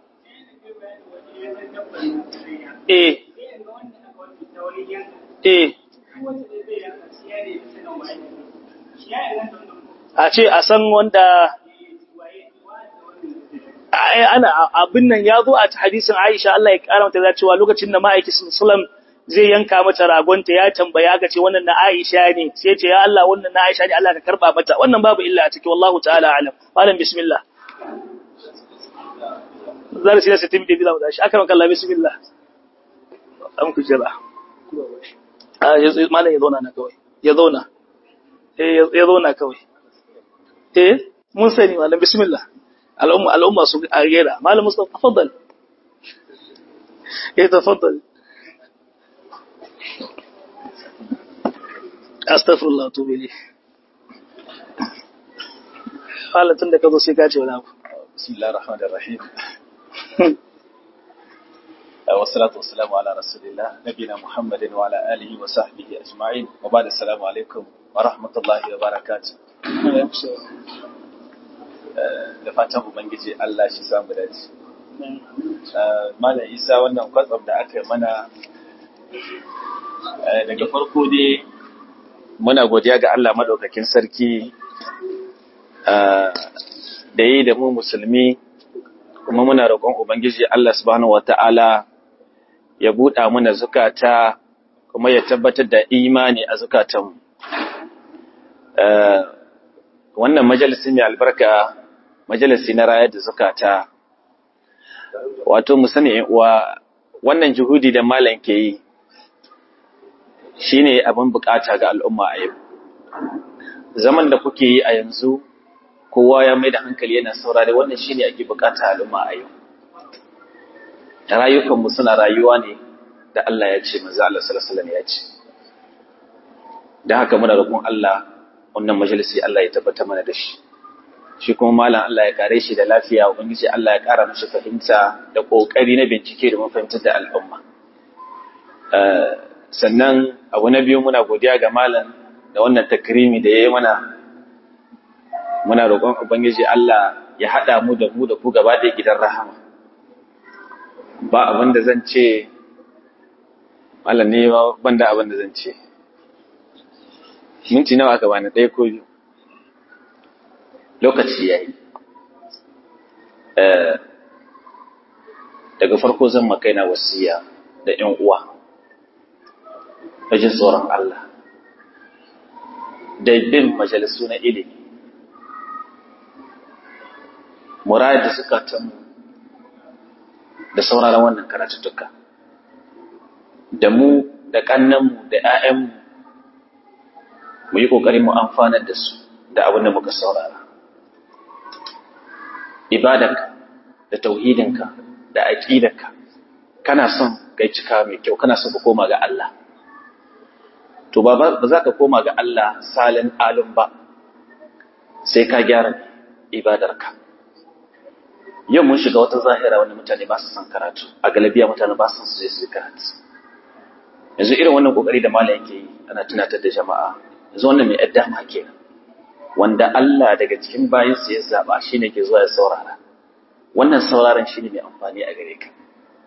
eh eh a ce a san wanda ana abin nan ya zo a hadisin Aisha Allah ya kara mata cewa lokacin da ma'aiki sallam zai yanka mata ragonta ya tambaya ga ce wannan na Aisha ne sai ce ya Allah wannan na Aisha ne Allah ka karba mata wannan babu illa a cikin wallahu ta'ala alam malam bismillah zan sai sai timbi da shi aka maka Allah bismillah an ku jira a malam ya zauna na kawai ya zauna eh ya zauna kawai eh mun sani malam bismillah al'umma al'umma su a gera malam mustafa tafaddal eh tafaddal astaghfirullah to bili halatun da kazo sai ka ce wani abu bismillahir rahmanir rahim والصلاة والسلام على رسول الله نبينا محمد وعلى آله وصحبه أجمعين وبعد السلام عليكم ورحمة الله وبركاته da fatan ubangiji Allah shi samu dace Malam Isa wannan kwatsam da aka yi mana daga farko dai muna godiya ga Allah madaukakin sarki da yi da mu musulmi kuma muna roƙon ubangiji Allah subhanahu wata'ala ya buɗa mana zukata kuma ya tabbatar da imani a zukatanmu wannan majalisi mai albarka majalisi na rayar da zukata wato mu sani uwa wannan juhudi da malam ke yi shine abin bukata ga al'umma a yau zaman da kuke yi a yanzu kowa ya mai da hankali yana saurare wannan shine ake bukata al'umma a yau rayukanmu suna rayuwa ne da Allah ya ce manzo Allah sallallahu alaihi wasallam ya ce dan haka muna roƙon Allah wannan majalisi Allah ya tabbata mana da shi shi kuma malam Allah ya kare shi da lafiya ubangiji Allah ya kara mishi fahimta da kokari na bincike da mafahimtar da al'umma sannan abu na biyu muna godiya ga malam da wannan takrimi da yayi mana muna roƙon ubangiji Allah ya hada mu da mu da ku gaba da gidan rahama ba abin da zan ce malam ne ban da abin da zan ce minti nawa aka bani ɗaya ko biyu lokaci ya yi daga farko zan makaina wasiya da ‘yan uwa wajen tsoron Allah da bin majalisu na ilimi murayar da suka tamu da sauraron wannan karatuttuka da mu da ƙannanmu da ‘ya'yanmu mu yi ƙoƙari mu amfanar da su da abin da muka saurara ibadarka da tauhidinka da aqidarka kana son kai cika mai kyau kana son ka koma ga Allah to ba ba za ka koma ga Allah salin alun ba sai ka gyara ibadarka yau mun shiga wata zahira wanda mutane ba su san karatu a galabiya mutane ba su san su je su karatu yanzu irin wannan kokari da malam yake yi ana tunatar da jama'a yanzu wannan mai yadda ma kenan wanda Allah daga cikin bayin sa ya zaba shine ke zuwa ya saurara wannan sauraron shine mai amfani a gare ka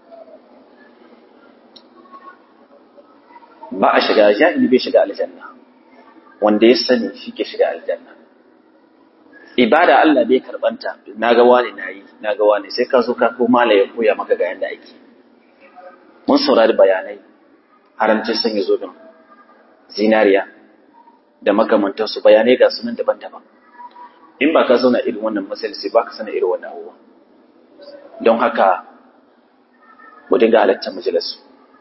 ba a shiga jahili bai shiga aljanna wanda ya sani shi ke shiga aljanna ibada Allah bai karbanta naga wani nayi naga wani sai ka zo ka ko mala ya koya maka ga yanda ake mun saurari bayanai haramcin sanya zobin zinariya da makamantansu bayanai ga sunan daban-daban in ba ka zauna irin wannan masalisi ba ka sana irin wannan abubuwa don haka mu dinga halartar majalisu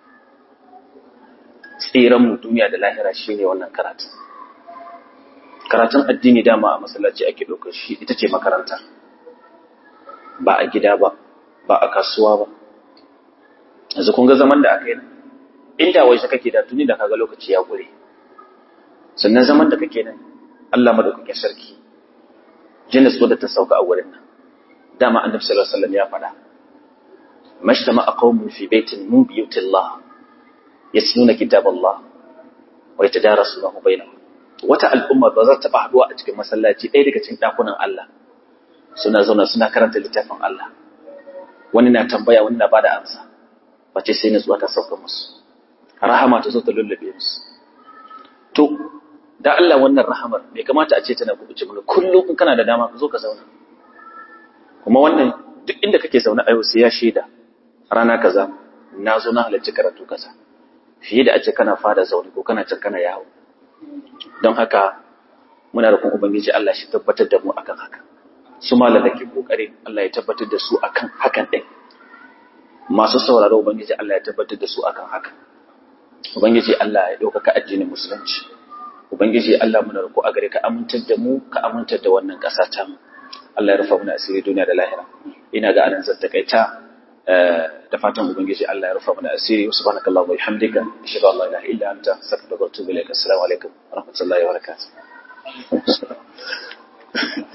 tsiran mu duniya da lahira shine wannan karatu karatun addini dama a masallaci ake ɗaukar shi ita ce makaranta ba a gida ba ba a kasuwa ba yanzu kun ga zaman da aka yi inda wai shi kake da tuni da kaga lokaci ya gure sannan zaman da kake nan Allah madaukakin sarki jinnis wadda ta sauka a wurin nan dama annabi sallallahu alaihi wasallam ya faɗa mashtama qaumun fi baitin min buyutillah yasluna kitaballah wa yatadarasunahu bainahum wata al'umma ba za ta taɓa haɗuwa a cikin masallaci ɗaya daga cikin ɗakunan Allah suna zauna suna karanta littafin Allah wani na tambaya wani na bada amsa wace sai nutsuwa ta sauka musu rahama ta zo ta lullube musu to da Allah wannan rahamar bai kamata a ce tana kubuce mana kullum in kana da dama ka zo ka zauna kuma wannan duk inda kake zaune a yau sai ya shaida rana kaza na zo na halarci karatu kaza fiye da a ce kana fada zaune ko kana can kana yawo don haka muna da kuma ubangiji Allah shi tabbatar da mu akan haka su malam da ke kokari Allah ya tabbatar da su akan hakan din masu sauraro ubangiji Allah ya tabbatar da su akan haka ubangiji Allah ya ɗaukaka addinin musulunci ubangiji Allah muna roƙo a gare ka amintar da mu ka amintar da wannan ƙasa ta mu Allah ya rufa mana asiri duniya da lahira ina ga anan zan takaita da fatan ubangiji Allah ya rufa mana asiri wa subhanakallahu wa bihamdika ashhadu an la ilaha illa anta astaghfiruka wa atubu ilaik assalamu alaikum wa rahmatullahi wa barakatuh